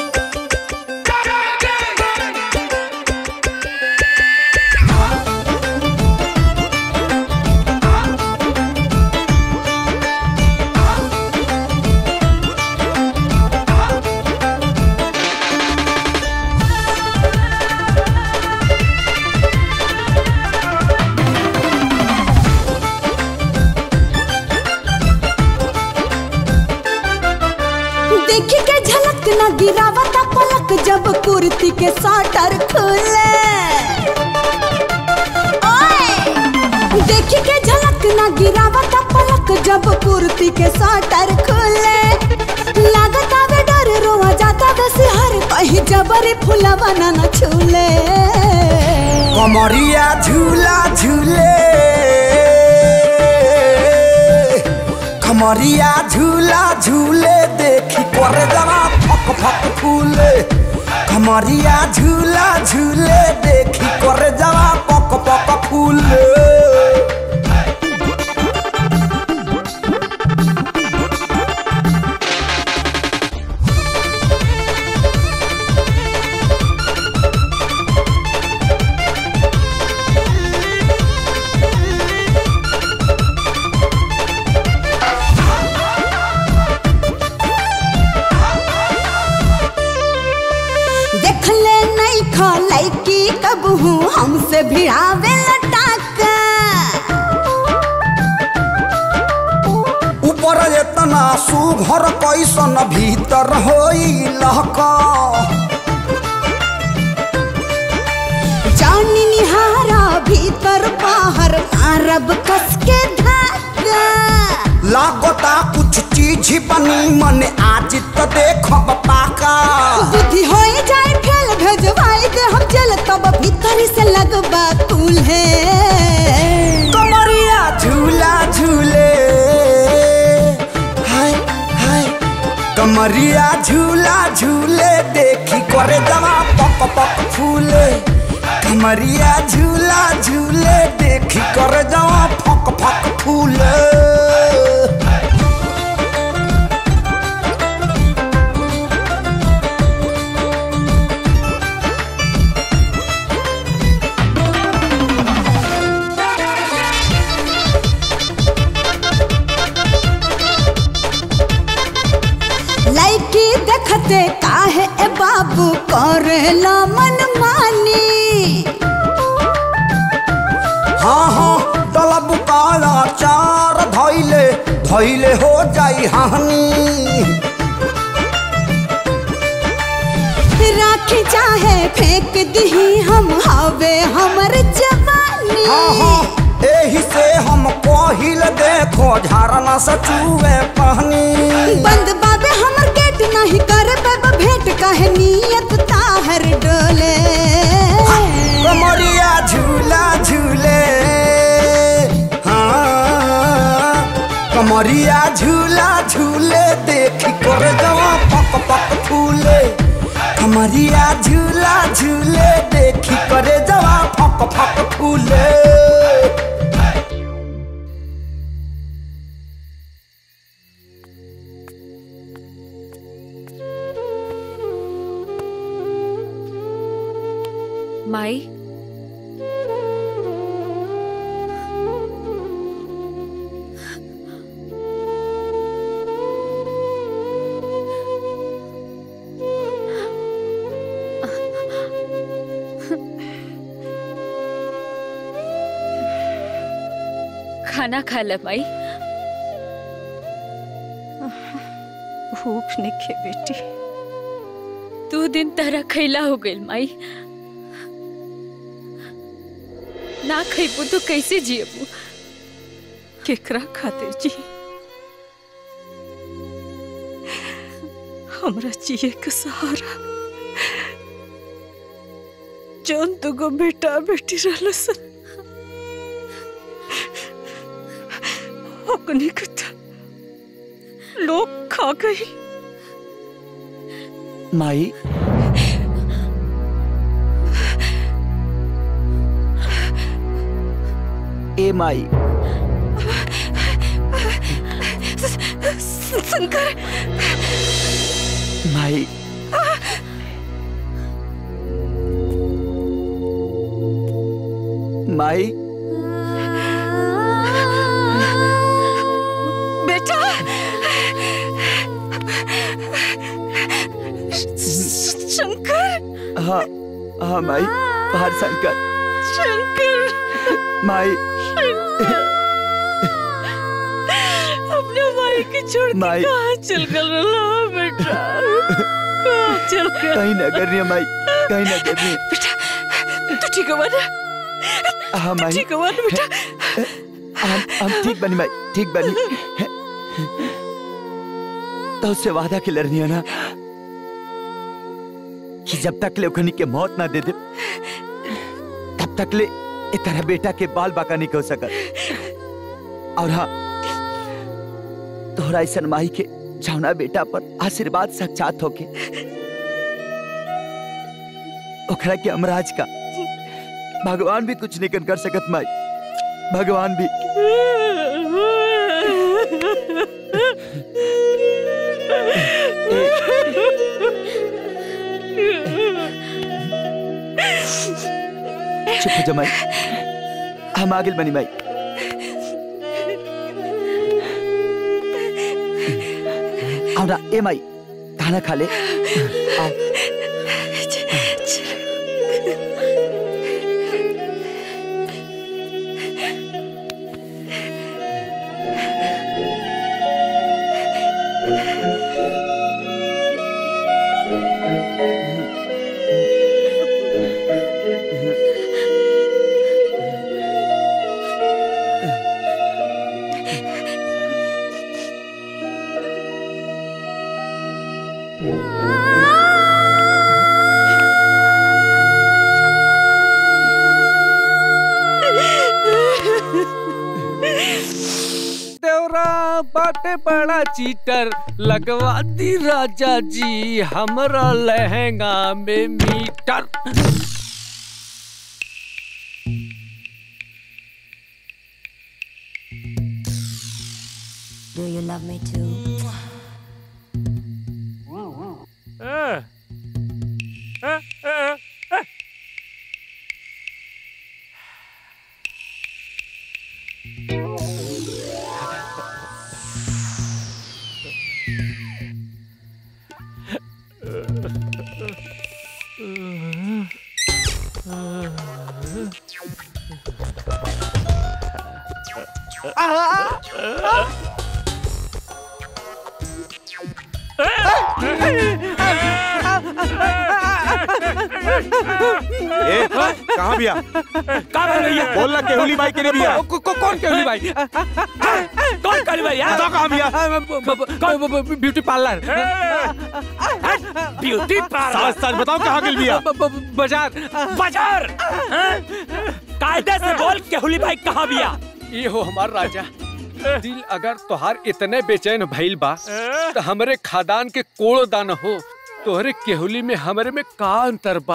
देखी के झलक न गिरावत पलक जब कुर्ती के साटर खुले ओए! देखी के झलक न गिरावत पलक जब कुर्ती के साटर खुले लागत आवे डर रोआ जाता बस हर कहीं जबरी फुलवा न न छूले कमरिया झूला झूले कमरिया झूला झूले देखी करे जरा फक फक फूले कमरिया झूला झूले देखी करे जरा पक पक फूले देख ले नहीं खा लैकी कब हूँ हमसे भिड़ावे लटाका ऊपर एतना सुघर कैसन भीतर होई लहका जानी निहारा भीतर बाहर मारब कस के धागा लागता कुछ चीज बनी मन आज तो देखब पाका बुद्धि होई जाए फेल भेजवाई दे हम जल तब भीतर से लगबा कुल्हे कमरिया झूला झूले हाय हाय कमरिया झूला झूले देखी करे जवा पक पक फूले कमरिया झूला झूले देखी करे जवा फक फक फूले लड़की देखते काहे ए बाबू करेला मन मानी हाँ हाँ डलब काला चार धैले धैले हो जाई हानि राखी चाहे फेंक दही हम हवे हमर जवानी हाँ हाँ एही से हम पहिल देखो झरना से चूहे पहनी बंद बाबे हमर गेट नहीं करे बाबा भेंट काहे नियत ताहर डोले कमरिया झूला झूले हाँ कमरिया झूला झूले देखी कर जवा पक पक फूले कमरिया झूला झूले देखी करे जवा फक फक फूले माई खाना खा ले माई भूख नहीं बेटी दो दिन तरह खैला हो गइल माई ना खैबू तो कैसे जियबू केकरा खातिर जी हमरा जिए के सहारा जौन दुगो बेटा बेटी रहल सन ओकनी के त लोग खा गई माई ए माई शंकर माई माई बेटा शंकर हाँ हाँ माई बाहर शंकर शंकर माई अपने माई के छोड़ के माई। कहाँ चल गल रहा बेटा कहाँ चल गल कहीं न करनी माई कहीं न करनी तू ठीक हुआ ना हाँ माई ठीक हुआ ना बेटा हम हम ठीक बनी माई ठीक बनी तो उससे वादा के लड़नी है ना कि जब तक ले ओखनी के मौत ना दे दे तब तक ले ए तरह बेटा के बाल बाका नहीं हो सकत और हाँ तोहरा ऐसा माई के छावना बेटा पर आशीर्वाद साक्षात होके ओखरा के अमराज का भगवान भी कुछ नहीं कर सकत माई भगवान भी चुप हो जा माई हम आगे बनी माई आओ ना ए माई खाना खा ले आओ देवरा बाटे बड़ा चीटर लगवा दी राजा जी हमरा लहंगा में metre Do you love me too? Eh. Eh, eh, eh. ए, कहाँ बिया कहाँ भैया बोल ना केहुली बाई के लिए बिया को, को, कौन केहुली भाई कौन केहुली भाई यार? बताओ कहाँ बिया ब्यूटी पार्लर ब्यूटी पार्लर साथ साथ बताओ कहाँ गिल बिया बाजार बाजार हाँ? कायदे से बोल केहुली भाई कहाँ बिया ये हो हमार राजा दिल अगर तोहार इतने बेचैन भइल बा तो हमरे खादान के कोड़ो दान हो तोहरे केहुली में हमरे में का अंतर बा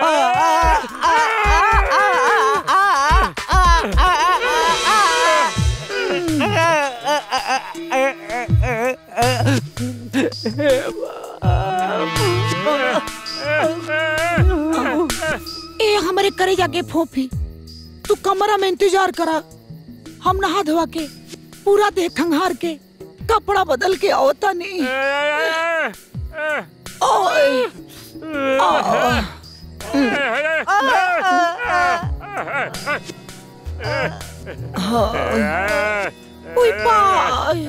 ए हमारे करे जाके फोफी तू कमरा में इंतजार करा हम नहा धोवा के पूरा देह खंगार के कपड़ा बदल के आवता नहीं ओए आ, हाँ। उई बाय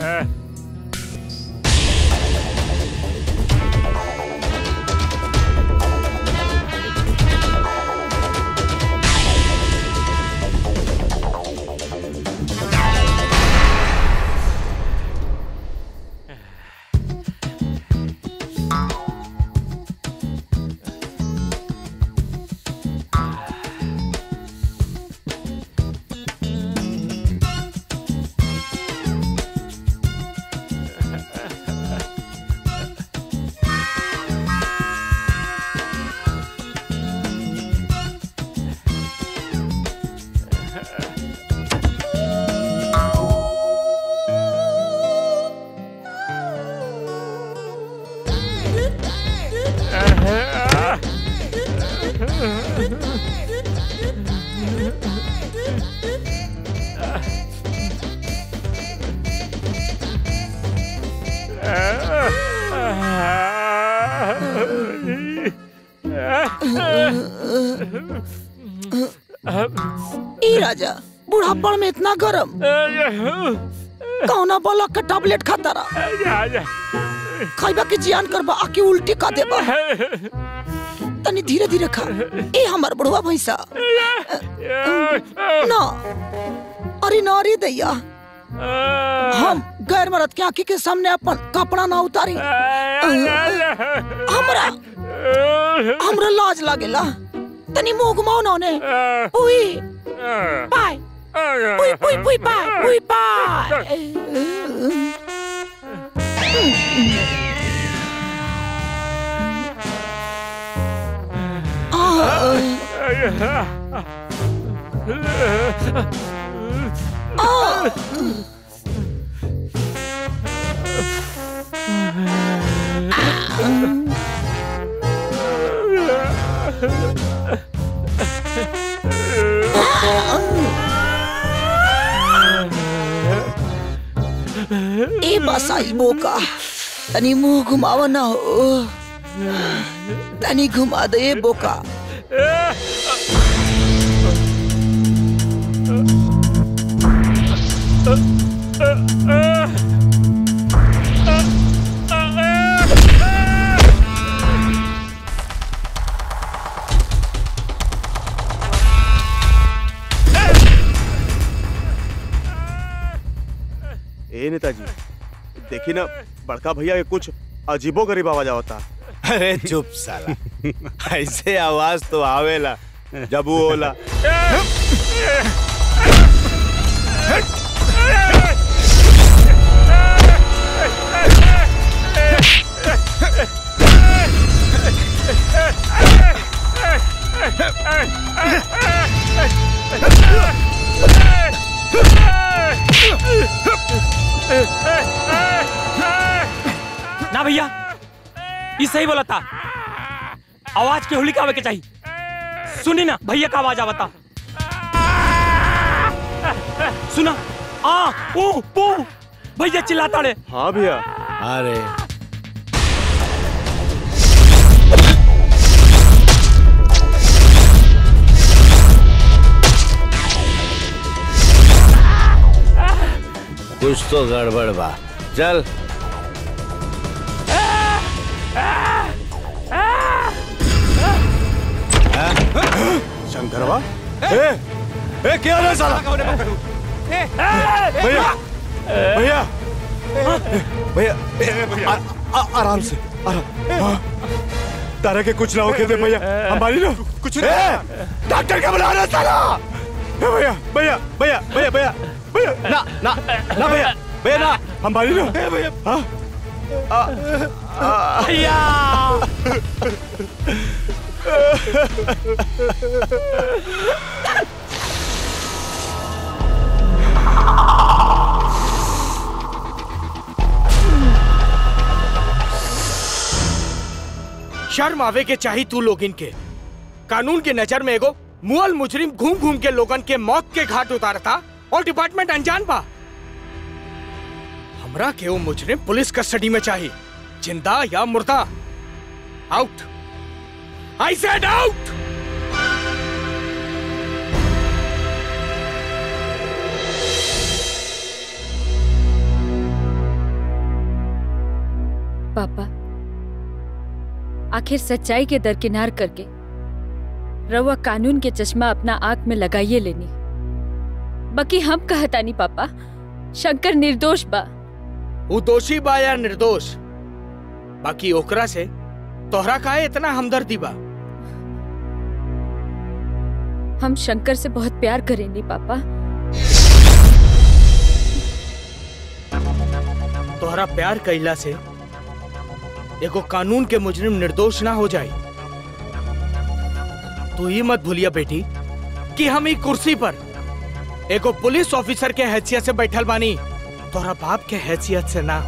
ई राजा बुढ़ापन में इतना गरम कौना बोला का टैबलेट खाता रहा खाइबा के जियान करबा आके उल्टी का देबा तनी धीरे धीरे खा ए हमर बुढ़वा भैंसा ना अरे ना रे दैया हम गैर मरद के आंखी के सामने अपन कपड़ा ना उतारी हमरा हमरा लाज लागेला तनी मुंह घुमाओ ना ने उई पाय उई उई उई पाय उई पाय ए बसाई बोका तनी मुंह घुमाव ना हो तनी घुमा दे ए बोका ए नेताजी देखी ना बड़का भैया के कुछ अजीबो गरीब आवाज आवता अरे चुप साला ऐसे आवाज तो आवेला जब वो होला ना भैया ये सही बोला था आवाज के होली का आवे के चाहिए सुनी ना भैया का आवाज आवता सुना आ पू पू भैया चिल्लाता रे हाँ भैया अरे कुछ तो गड़बड़ बा चल शंकरवा ए ए क्या रे साला भैया भैया भैया ए, आ- आ- आराम से आराम हाँ। तारा के कुछ ना हो दे भैया हमारी ना कुछ डॉक्टर का बुला रहा साला ए, भैया भैया भैया भैया भैया भैया ना ना ना भैया भैया ना हमारी ना भैया हाँ भैया शर्म आवे के चाही तू लोगिन के कानून के नजर में एगो मुअल मुजरिम घूम घूम के लोगन के मौत के घाट उतारता और डिपार्टमेंट अनजान बा हमरा के वो मुजरिम पुलिस कस्टडी में चाहिए जिंदा या मुर्दा आउट आई सेड आउट पापा आखिर सच्चाई के दरकिनार करके रवा कानून के चश्मा अपना आंख में लगाइए लेनी बाकी हम कहतानी पापा शंकर निर्दोष बा वो दोषी बा या निर्दोष बाकी ओकरा से तोहरा काहे इतना हमदर्दी बा हम शंकर से बहुत प्यार करेंगे पापा तोहरा प्यार कैला से एगो कानून के मुजरिम निर्दोष ना हो जाए तू ही मत भूलिया बेटी कि हम ई कुर्सी पर एगो पुलिस ऑफिसर के हैसियत से बैठल बानी तोहरा बाप के हैसियत से ना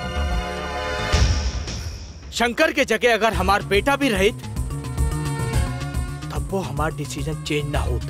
शंकर के जगह अगर हमार बेटा भी रहित तब वो हमार डिसीजन चेंज ना होता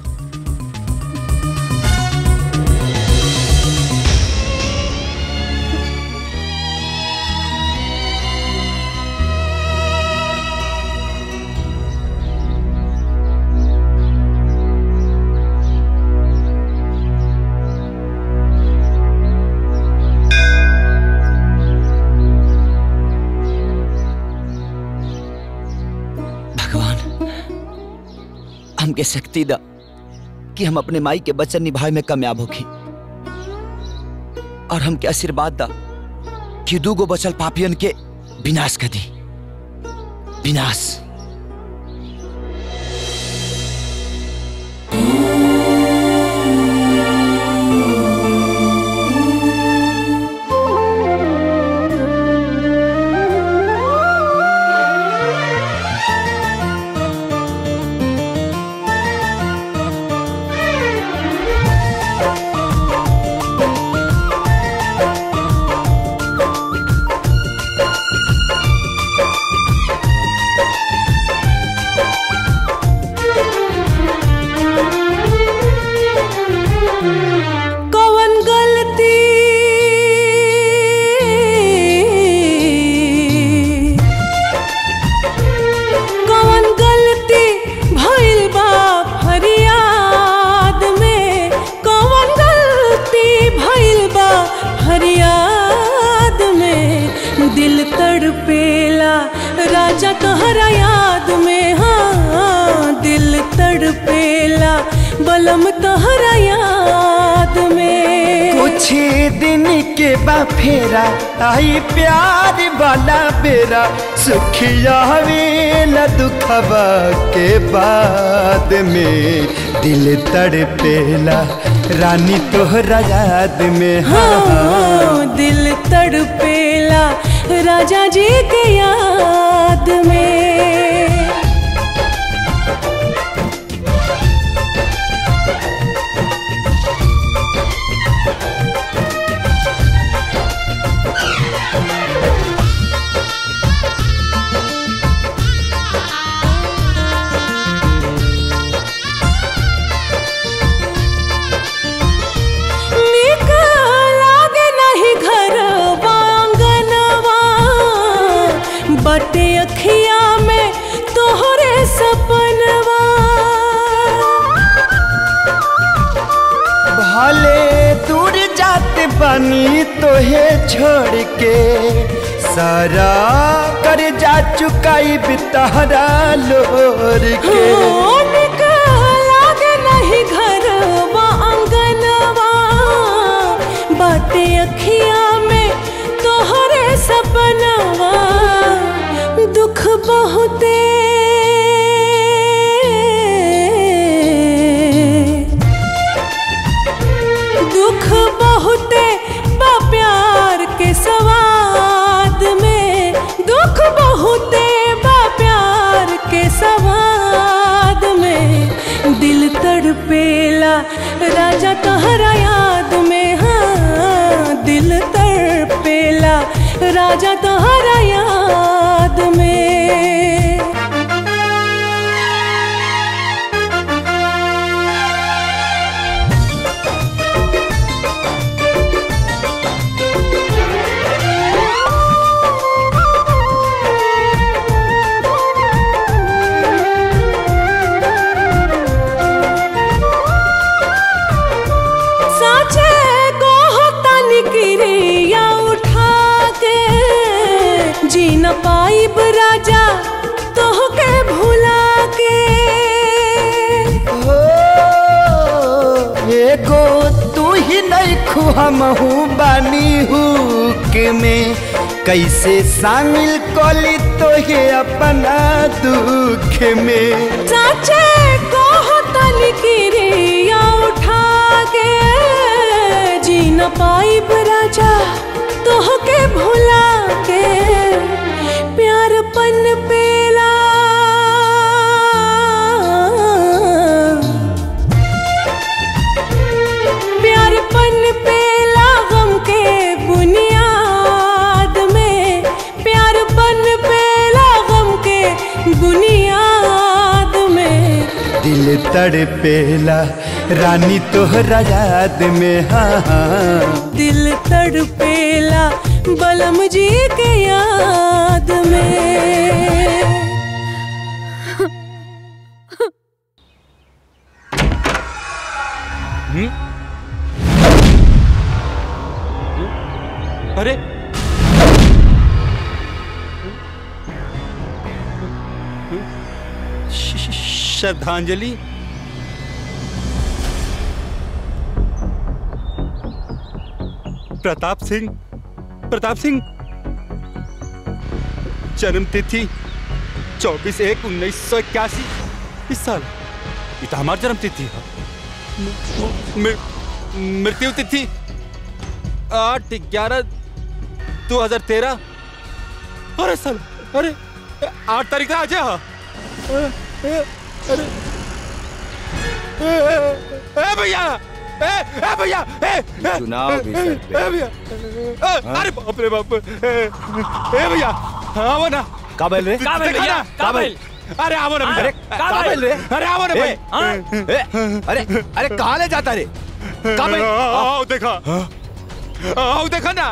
हमके शक्ति दा कि हम अपने माई के वचन निभाए में कामयाब होखी और हमके आशीर्वाद दा कि दूगो बचल पापियन के विनाश कर दी विनाश कवन गलती कवन गलती भइल बा फरियाद में कवन गलती भइल बा फरियाद में दिल तड़पेला राजा तोहरा याद में हाँ दिल तड़पेला बलम तोहरा याद में कुछ दिन के बा फेरा आई प्यार वाला बेरा सुखिया वेला दुखबा के बाद में दिल तड़पेला रानी तोहरा याद में हाँ दिल तड़पेला राजा जी के याद में नीक लागे नहीं घर आंगनवा बटे अखिया में तोहरे सपनवा भले दूर जाते बनी तोहे छोड़ के सारा कर जा चुकाई बितारा लोर के हो नीक लागे नहीं घर आंगनवा बटे अखिया में तोहरे सपनवा दुख बहुते दुख बहुते बा प्यार के सवाद में दुख बहुते बा प्यार के सवाद में दिल तड़पेला राजा तोहरा याद में हाँ दिल तड़पेला राजा तोहरा याद में साचे को होता निकिरिया उठा के जी न पाइब राजा तोह के भुला के एगो तू ही नहीं खुहमहू बानी हुक में कैसे शामिल कोली तो ये अपना दुख में साचे को होता निकिरिया उठा के जी न पाइब राजा तोह के भुला के प्यार पन पेला प्यार पन पेला गम के बुनियाद में प्यार पन पेला गम के बुनियाद में दिल तड़पेला रानी तोहरा याद में हाँ हाँ दिल तड़पेला बलम जी के याद में अरे श्रद्धांजलि प्रताप सिंह प्रताप सिंह जन्म तिथि चौबीस एक उन्नीस सौ इक्यासी इस साल ये तो हमारी जन्म तिथि है म- म- मृत्यु तिथि आठ ग्यारह दो हजार तेरह अरे साल अरे आठ तारीख आज है अरे ए, ए, ए भैया ए ए भैया ए ए, चुनाव भी सर पे। ए भैया ए, अरे बाप रे बाप ए ए भैया आओ ना काबिल रे देखा ना? काबिल अरे आओ ना अरे काबिल रे अरे आओ ना भाई ए, अरे अरे कहाँ ले जाता रे काबिल आओ देखा आओ देखा ना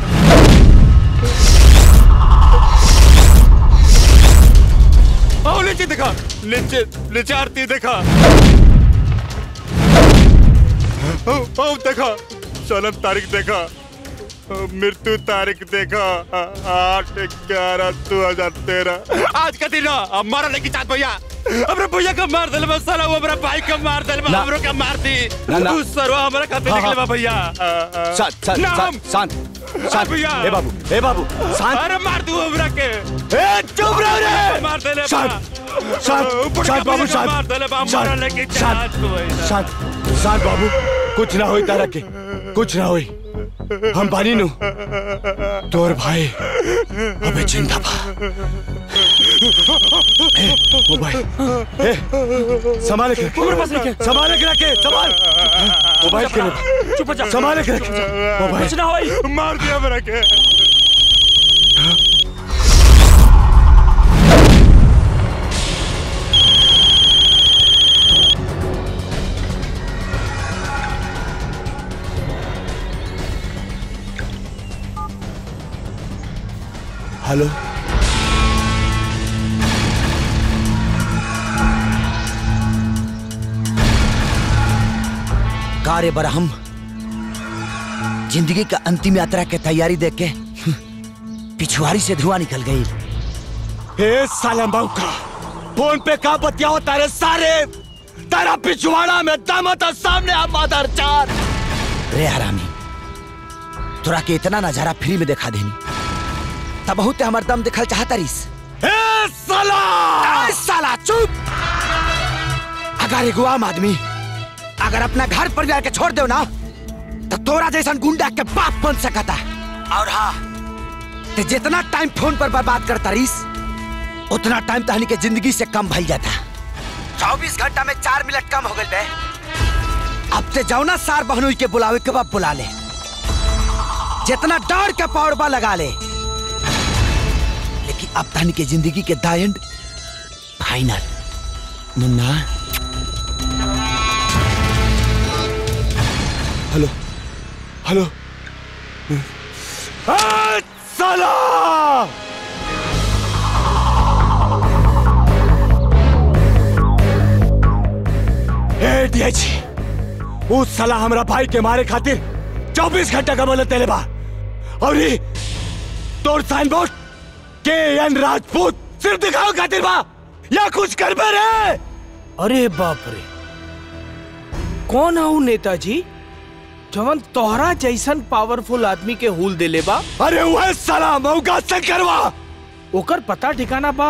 आओ नीचे देखा नीचे नीचे आरती देखा आओ आओ देखा जन्म तारीख देखा मृत्यु तारीख देखा आठ ग्यारह दो हजार तेरह आज का दिन है, हमारा लेके चाँद भैया हमरे भैया का मार दिल में साला वो हमारा भाई का मार दिल में ना। हमरो का मार दी ना, ना। तू सरवा हमारा खाते हाँ, निकले हाँ। बा भैया शांत शांत नाम। शांत शांत शांत भैया। ए बाबू ए बाबू शांत अरे मार दू हमरा के ए चुप रहो रे मार देले शांत शांत शांत बाबू शांत मार देले बा हमारा लेके शांत चाँद भैया शांत शांत बाबू कुछ ना होई तारा के कुछ ना होई हम बानी नु तोर भाई अबे जिंदा बा ए, ओ भाई ए संभाल के उम्र पास रखे। संभाल के रखे संभाल मोबाइल के रखे चुप हो जा संभाल के रखे मोबाइल कुछ ना होई मार दिया हमरा के हेलो कार्य बरहम जिंदगी का अंतिम यात्रा के तैयारी देख के पिछुआरी से धुआं निकल गई ए सालम बाबू का फोन पे का बतियाओ तारे सारे तारा पिछवाड़ा में दम था सामने आ मादर चार रे हरामी तोरा के इतना नजारा फ्री में दिखा देनी तब बहुत हमार दम दिखल चाहता रिस ए साला ए साला चुप अगर एगो आम आदमी अगर अपना घर परिवार के छोड़ दो ना तो तोरा जैसा गुंडा के बाप बन सकता और हाँ ते जितना टाइम फोन पर बर्बाद करता रिस उतना टाइम तहनी के जिंदगी से कम भइल जाता चौबीस घंटा में चार मिनट कम हो गए बे अब ते जाओ ना सार बहनोई के बुलावे के बाद बुला ले जितना डर के पौड़बा लगा ले लेकिन अब तहनी के जिंदगी के the end final Munna hello hello ए साला ए डीएची उस साला हमरा भाई के मारे खातिर 24 घंटा का मोहलत देले बा और ये तोर साइन बोर्ड के एन राजपूत सिर्फ दिखाओ खातिर बा या कुछ करबे रे अरे बाप रे कौन हूँ नेताजी जवन तोहरा जैसन पावरफुल आदमी के हुल देले बा अरे वह साला मौका से करवा ओकर पता ठिकाना बा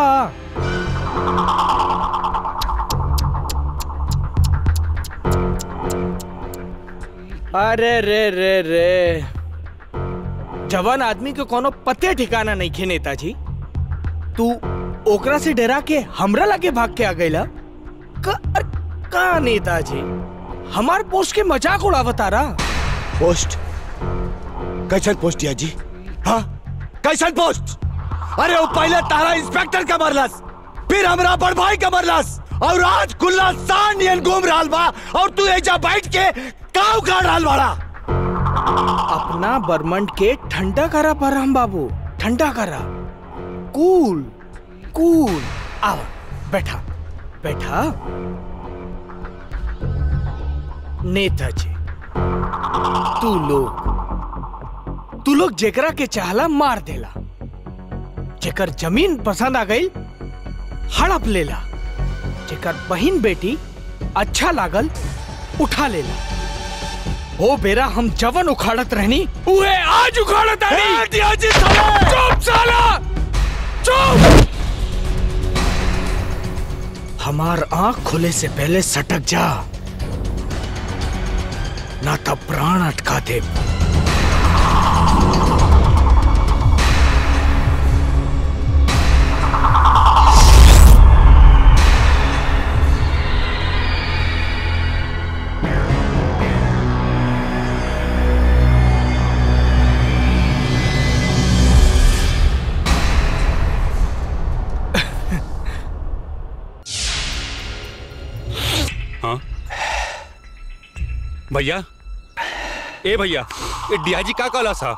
अरे रे रे रे जवान आदमी के कोनो पते ठिकाना नहीं खे नेताजी तू ओकरा से डरा के हमरा लगे भाग के आ गईला का, अरे, का नेताजी हमार पोस्ट के मजाक उड़ावता रहा पोस्ट कैसन पोस्ट या जी हाँ कैसन पोस्ट अरे वो पहले तारा इंस्पेक्टर का मरलस फिर हमरा बड़ भाई का मरलस और आज खुला सान नियन घूम रहा बा और तू एजा बैठ के काव काट रहा बाड़ा अपना बर्मंड के ठंडा करा परम बाबू ठंडा करा कूल कूल आओ बैठा बैठा नेताजी तू लोग तू लोग जेकरा के चाहला मार देला जेकर जमीन पसंद आ गई हड़प लेला जेकर बहन बेटी अच्छा लागल उठा लेला ओ बेरा हम जवन उखाड़त रहनी उहे आज उखाड़त आनी चुप साला चुप हमार आंख खुले से पहले सटक जा ना तब प्राण अटका दे हाँ भैया ए भैया ये डीआईजी का कहला सा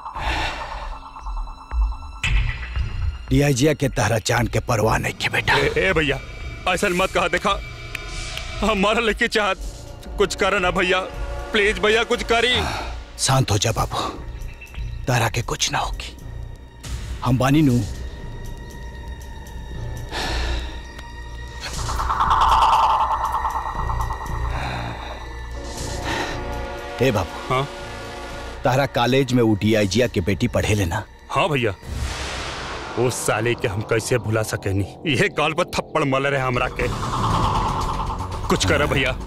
डीआईजिया के तहरा जान के परवाह नहीं के बेटा ए, ए भैया ऐसा मत कहा देखा हमारा लेके चाहत कुछ कर ना भैया प्लीज भैया कुछ करी शांत हो जा बाबू तारा के कुछ ना होगी हम बानी नू हे बाबू हाँ तारा कॉलेज में वो डीआईजिया के बेटी पढ़े लेना हाँ भैया उस साले के हम कैसे भुला सके नहीं ये गाल पर थप्पड़ मल रहे हमरा के कुछ कर भैया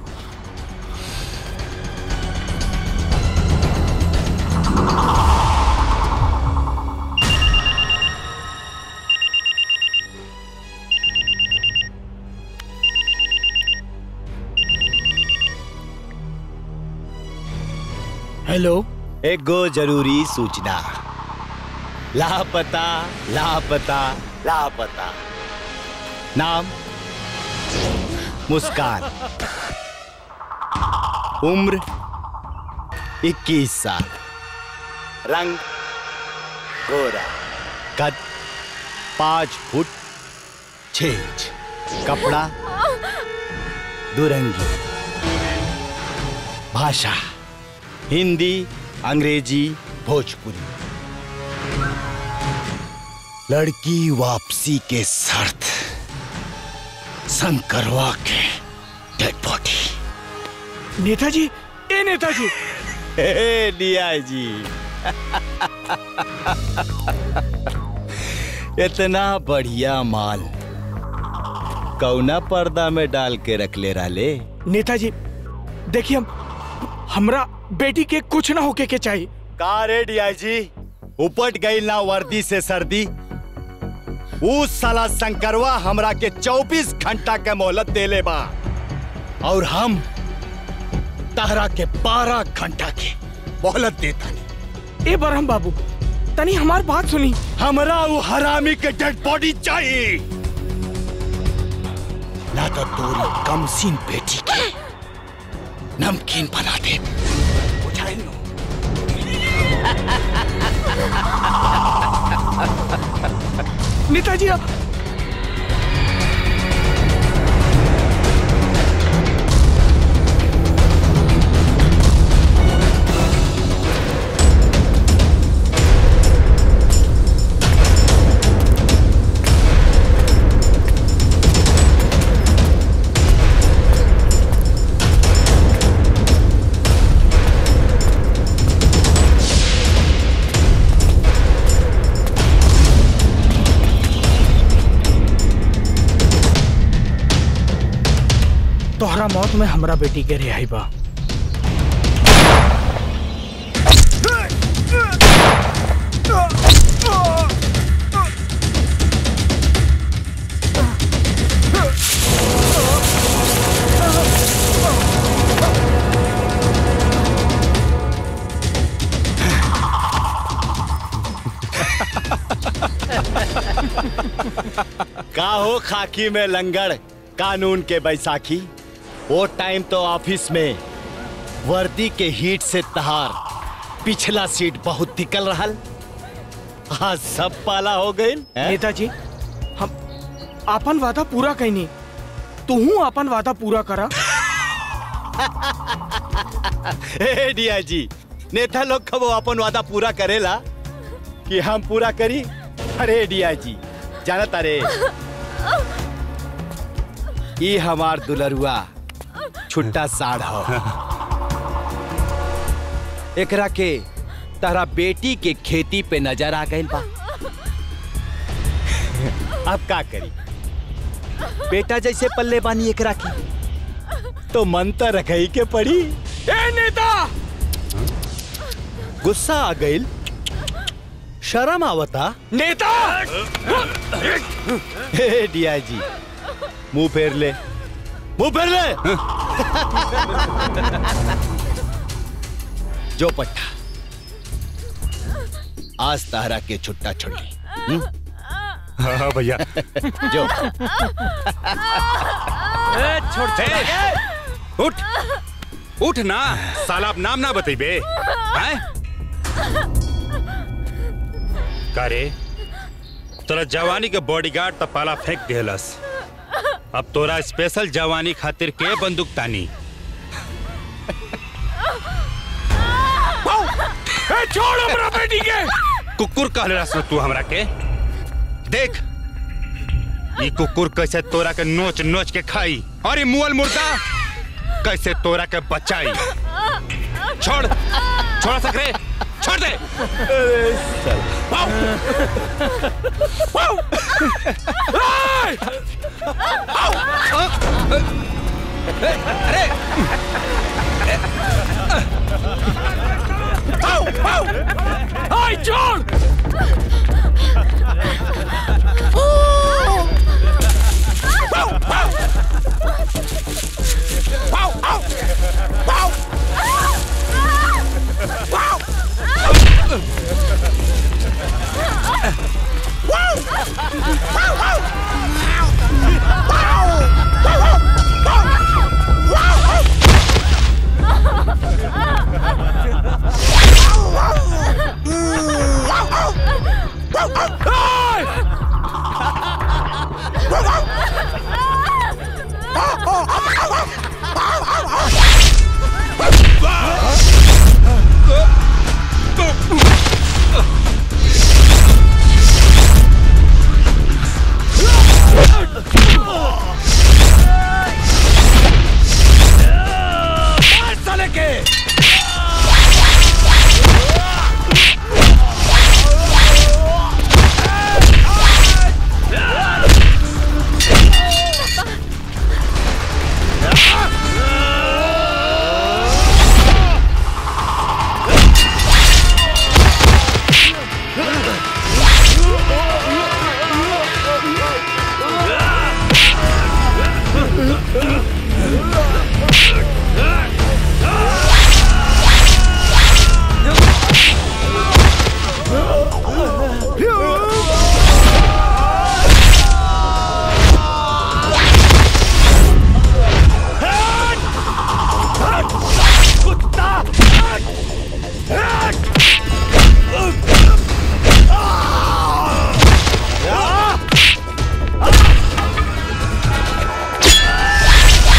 हेलो एक गो जरूरी सूचना लापता लापता लापता नाम मुस्कान उम्र 21 साल रंग गोरा कद पाँच फुट छह इंच कपड़ा दुरंगी भाषा हिंदी अंग्रेजी भोजपुरी लड़की वापसी के शर्त शंकरवा के डेड बॉडी नेताजी ए नेताजी लिया जी इतना बढ़िया माल कौना पर्दा में डाल के रख ले राले नेताजी देखिए हम हमरा बेटी के कुछ ना होके के चाहिए का रे डीआईजी उपट गई ना वर्दी से सर्दी उस साला शंकरवा हमरा के 24 घंटा के मोहलत देले बा और हम तहरा के 12 घंटा के मोहलत देता ए बरहम बाबू तनी हमार बात सुनी हमरा वो हरामी के डेड बॉडी चाहिए ना तो तोरी कमसीन बेटी के नमकीन बना दे बुझाइल नु? नेताजी अब तोहरा मौत में हमरा बेटी के रिहाई बा का हो खाकी में लंगड़ कानून के बैसाखी वो टाइम तो ऑफिस में वर्दी के हीट से तहार पिछला सीट बहुत निकल रहल आज सब पाला हो गए नेताजी हम आपन वादा पूरा कैनी तू आपन वादा पूरा करा हे डिया जी नेता लोग कबो अपन वादा पूरा करेला कि हम पूरा करी अरे डिया जी जाना तारे ई हमार दुलरुआ छुट्टा साढ़ हो एकरा के तारा बेटी के खेती पे नजर आ गइल बा अब का करी बेटा जैसे पल्ले बानी एकरा की तो मन तो रखई के पड़ी ए नेता गुस्सा आ गइल शर्म आवता नेता हे डीआईजी मुंह फेर ले मुंह फेर ले जो पट्टा आज तारा के छुट्टा छोड़ी हम्म? हाँ भैया जो छोड़ उठ उठ ना साला अब नाम ना बतेबे हैं करे तोरा जवानी के बॉडीगार्ड त पाला फेंक देलस अब तोरा स्पेशल जवानी खातिर के बंदूक तानी ए छोड़ हमरा बेटी के कुकुर कहले रस तू हमरा के देख ये कुकुर कैसे तोरा के नोच नोच के खाई और ये मुअल मुर्दा कैसे तोरा के बचाई छोड़ छोड़ सकरे छोड़ दे वाओ! वाओ! ए! आओ! ए, अरे आओ, आओ! आई छोड़ साले के Ah!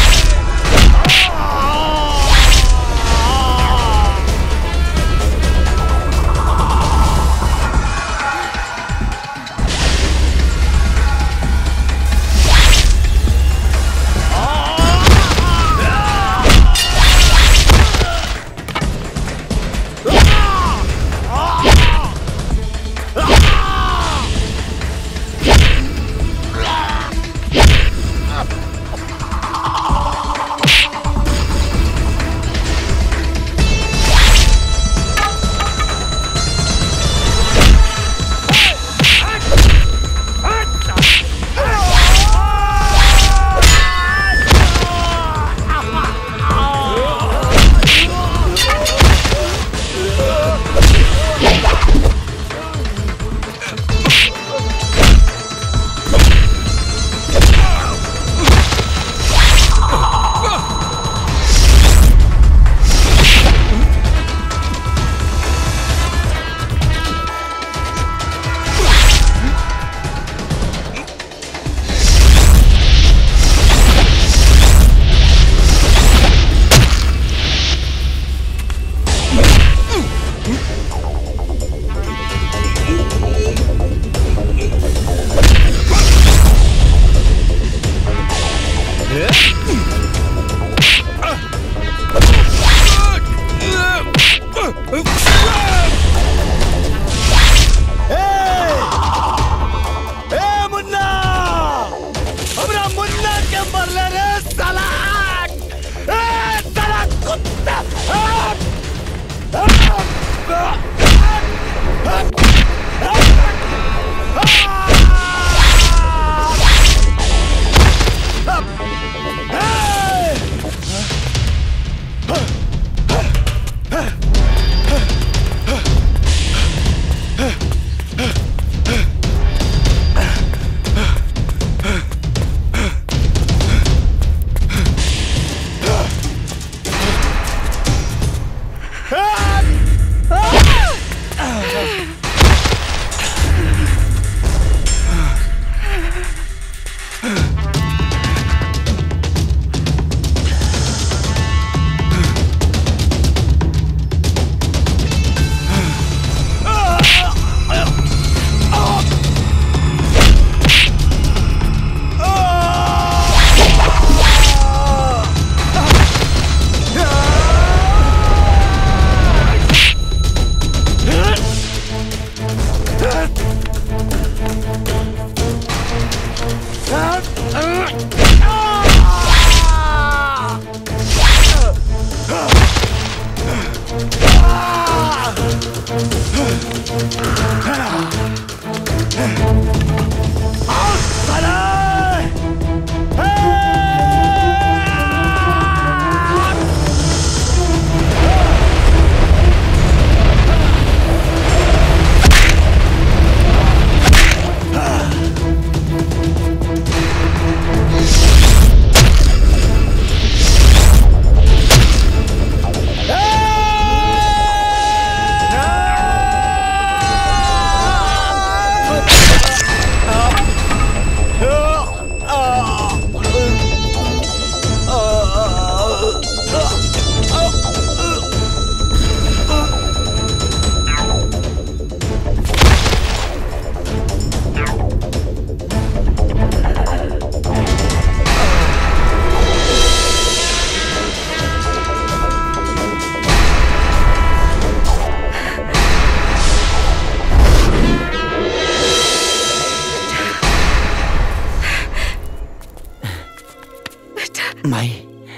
माई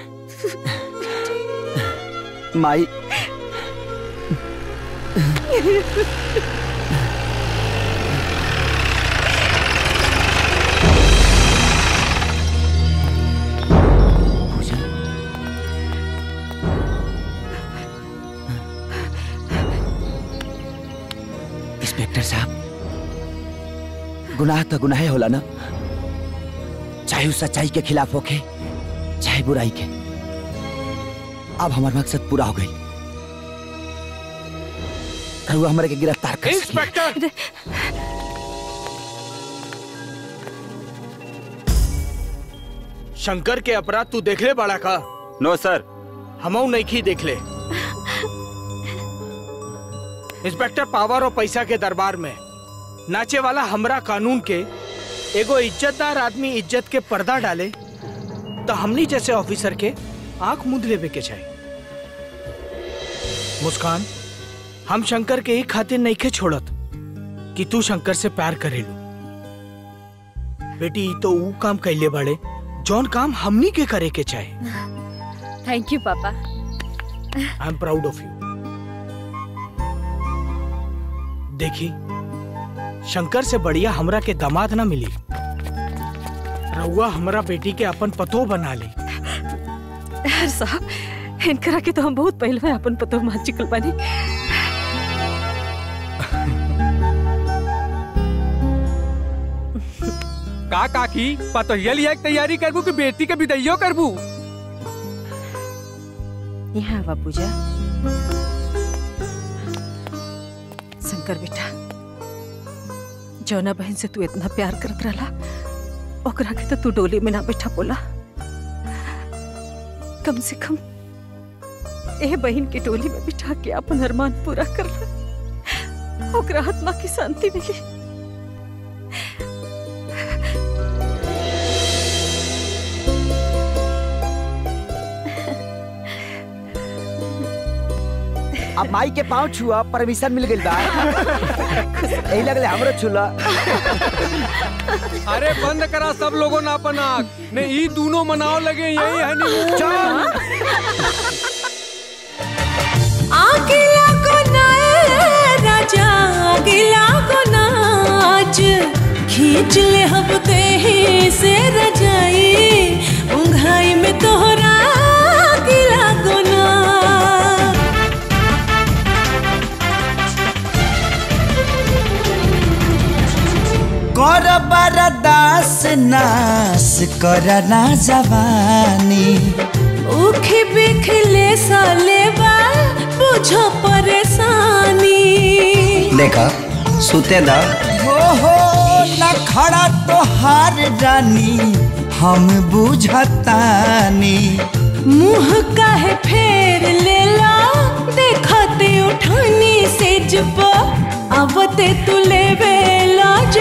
माई इंस्पेक्टर साहब गुनाह तो गुनाह होला ना चाहे वो सच्चाई के खिलाफ होके चाहे बुराई के अब हमारा मकसद पूरा हो गई रहुआ हमारे के गिरफ्तार कर इंस्पेक्टर शंकर के अपराध तू देख ले बड़ा का नो सर हमऊ नहीं की देख ले इंस्पेक्टर पावर और पैसा के दरबार में नाचे वाला हमरा कानून के एगो इज्जतदार आदमी इज्जत के पर्दा डाले तो हमनी जैसे ऑफिसर के आंख मुंद लेवे के चाहिए मुस्कान हम शंकर के ही खातिर नहीं के छोड़त कि तू शंकर से प्यार करेलू बेटी ई तो ऊ काम कैले बड़े जौन काम हमनी के करे के चाहे थैंक यू पापा I am proud of you देखी शंकर से बढ़िया हमरा के दामाद ना मिली रउआ हमरा बेटी के अपन पतो बना ली यार साहब इनकरा के तो हम बहुत पहले में अपन पतो मान चुकल बानी का काकी पतोहिया लिया के तैयारी करबू कि बेटी के विदैयो करबू यहाँ आवा पूजा शंकर बेटा जौना बहन से तू इतना प्यार करत रहला ओकरा के तो तू डोली में ना बैठा बोला कम से कम ए बहन के डोली में बिठा के अपन अरमान पूरा कर ला ओकरा आत्मा की शांति मिली अब माई के पाँव छुआ परमिशन मिल गई बा यही लगले हमरो छुला अरे बंद करा सब लोगों ने अपन आँख ने ई दोनों मनाओ लगे यही हनीमून आगिला को नाए राजा आगिला को नाच खींच ले हम देही से रजाई उंघाई में तोहरा आगिला को ना कर बरदास नास कर ना जवानी उखी बिखले सालेबा बुझो परेशानी देखा सुते दा हो हो न खड़ा तो हार रानी हम बुझतानी मुंह काहे फेर लेला देखते उठानी से जब आवते तू लेवे ला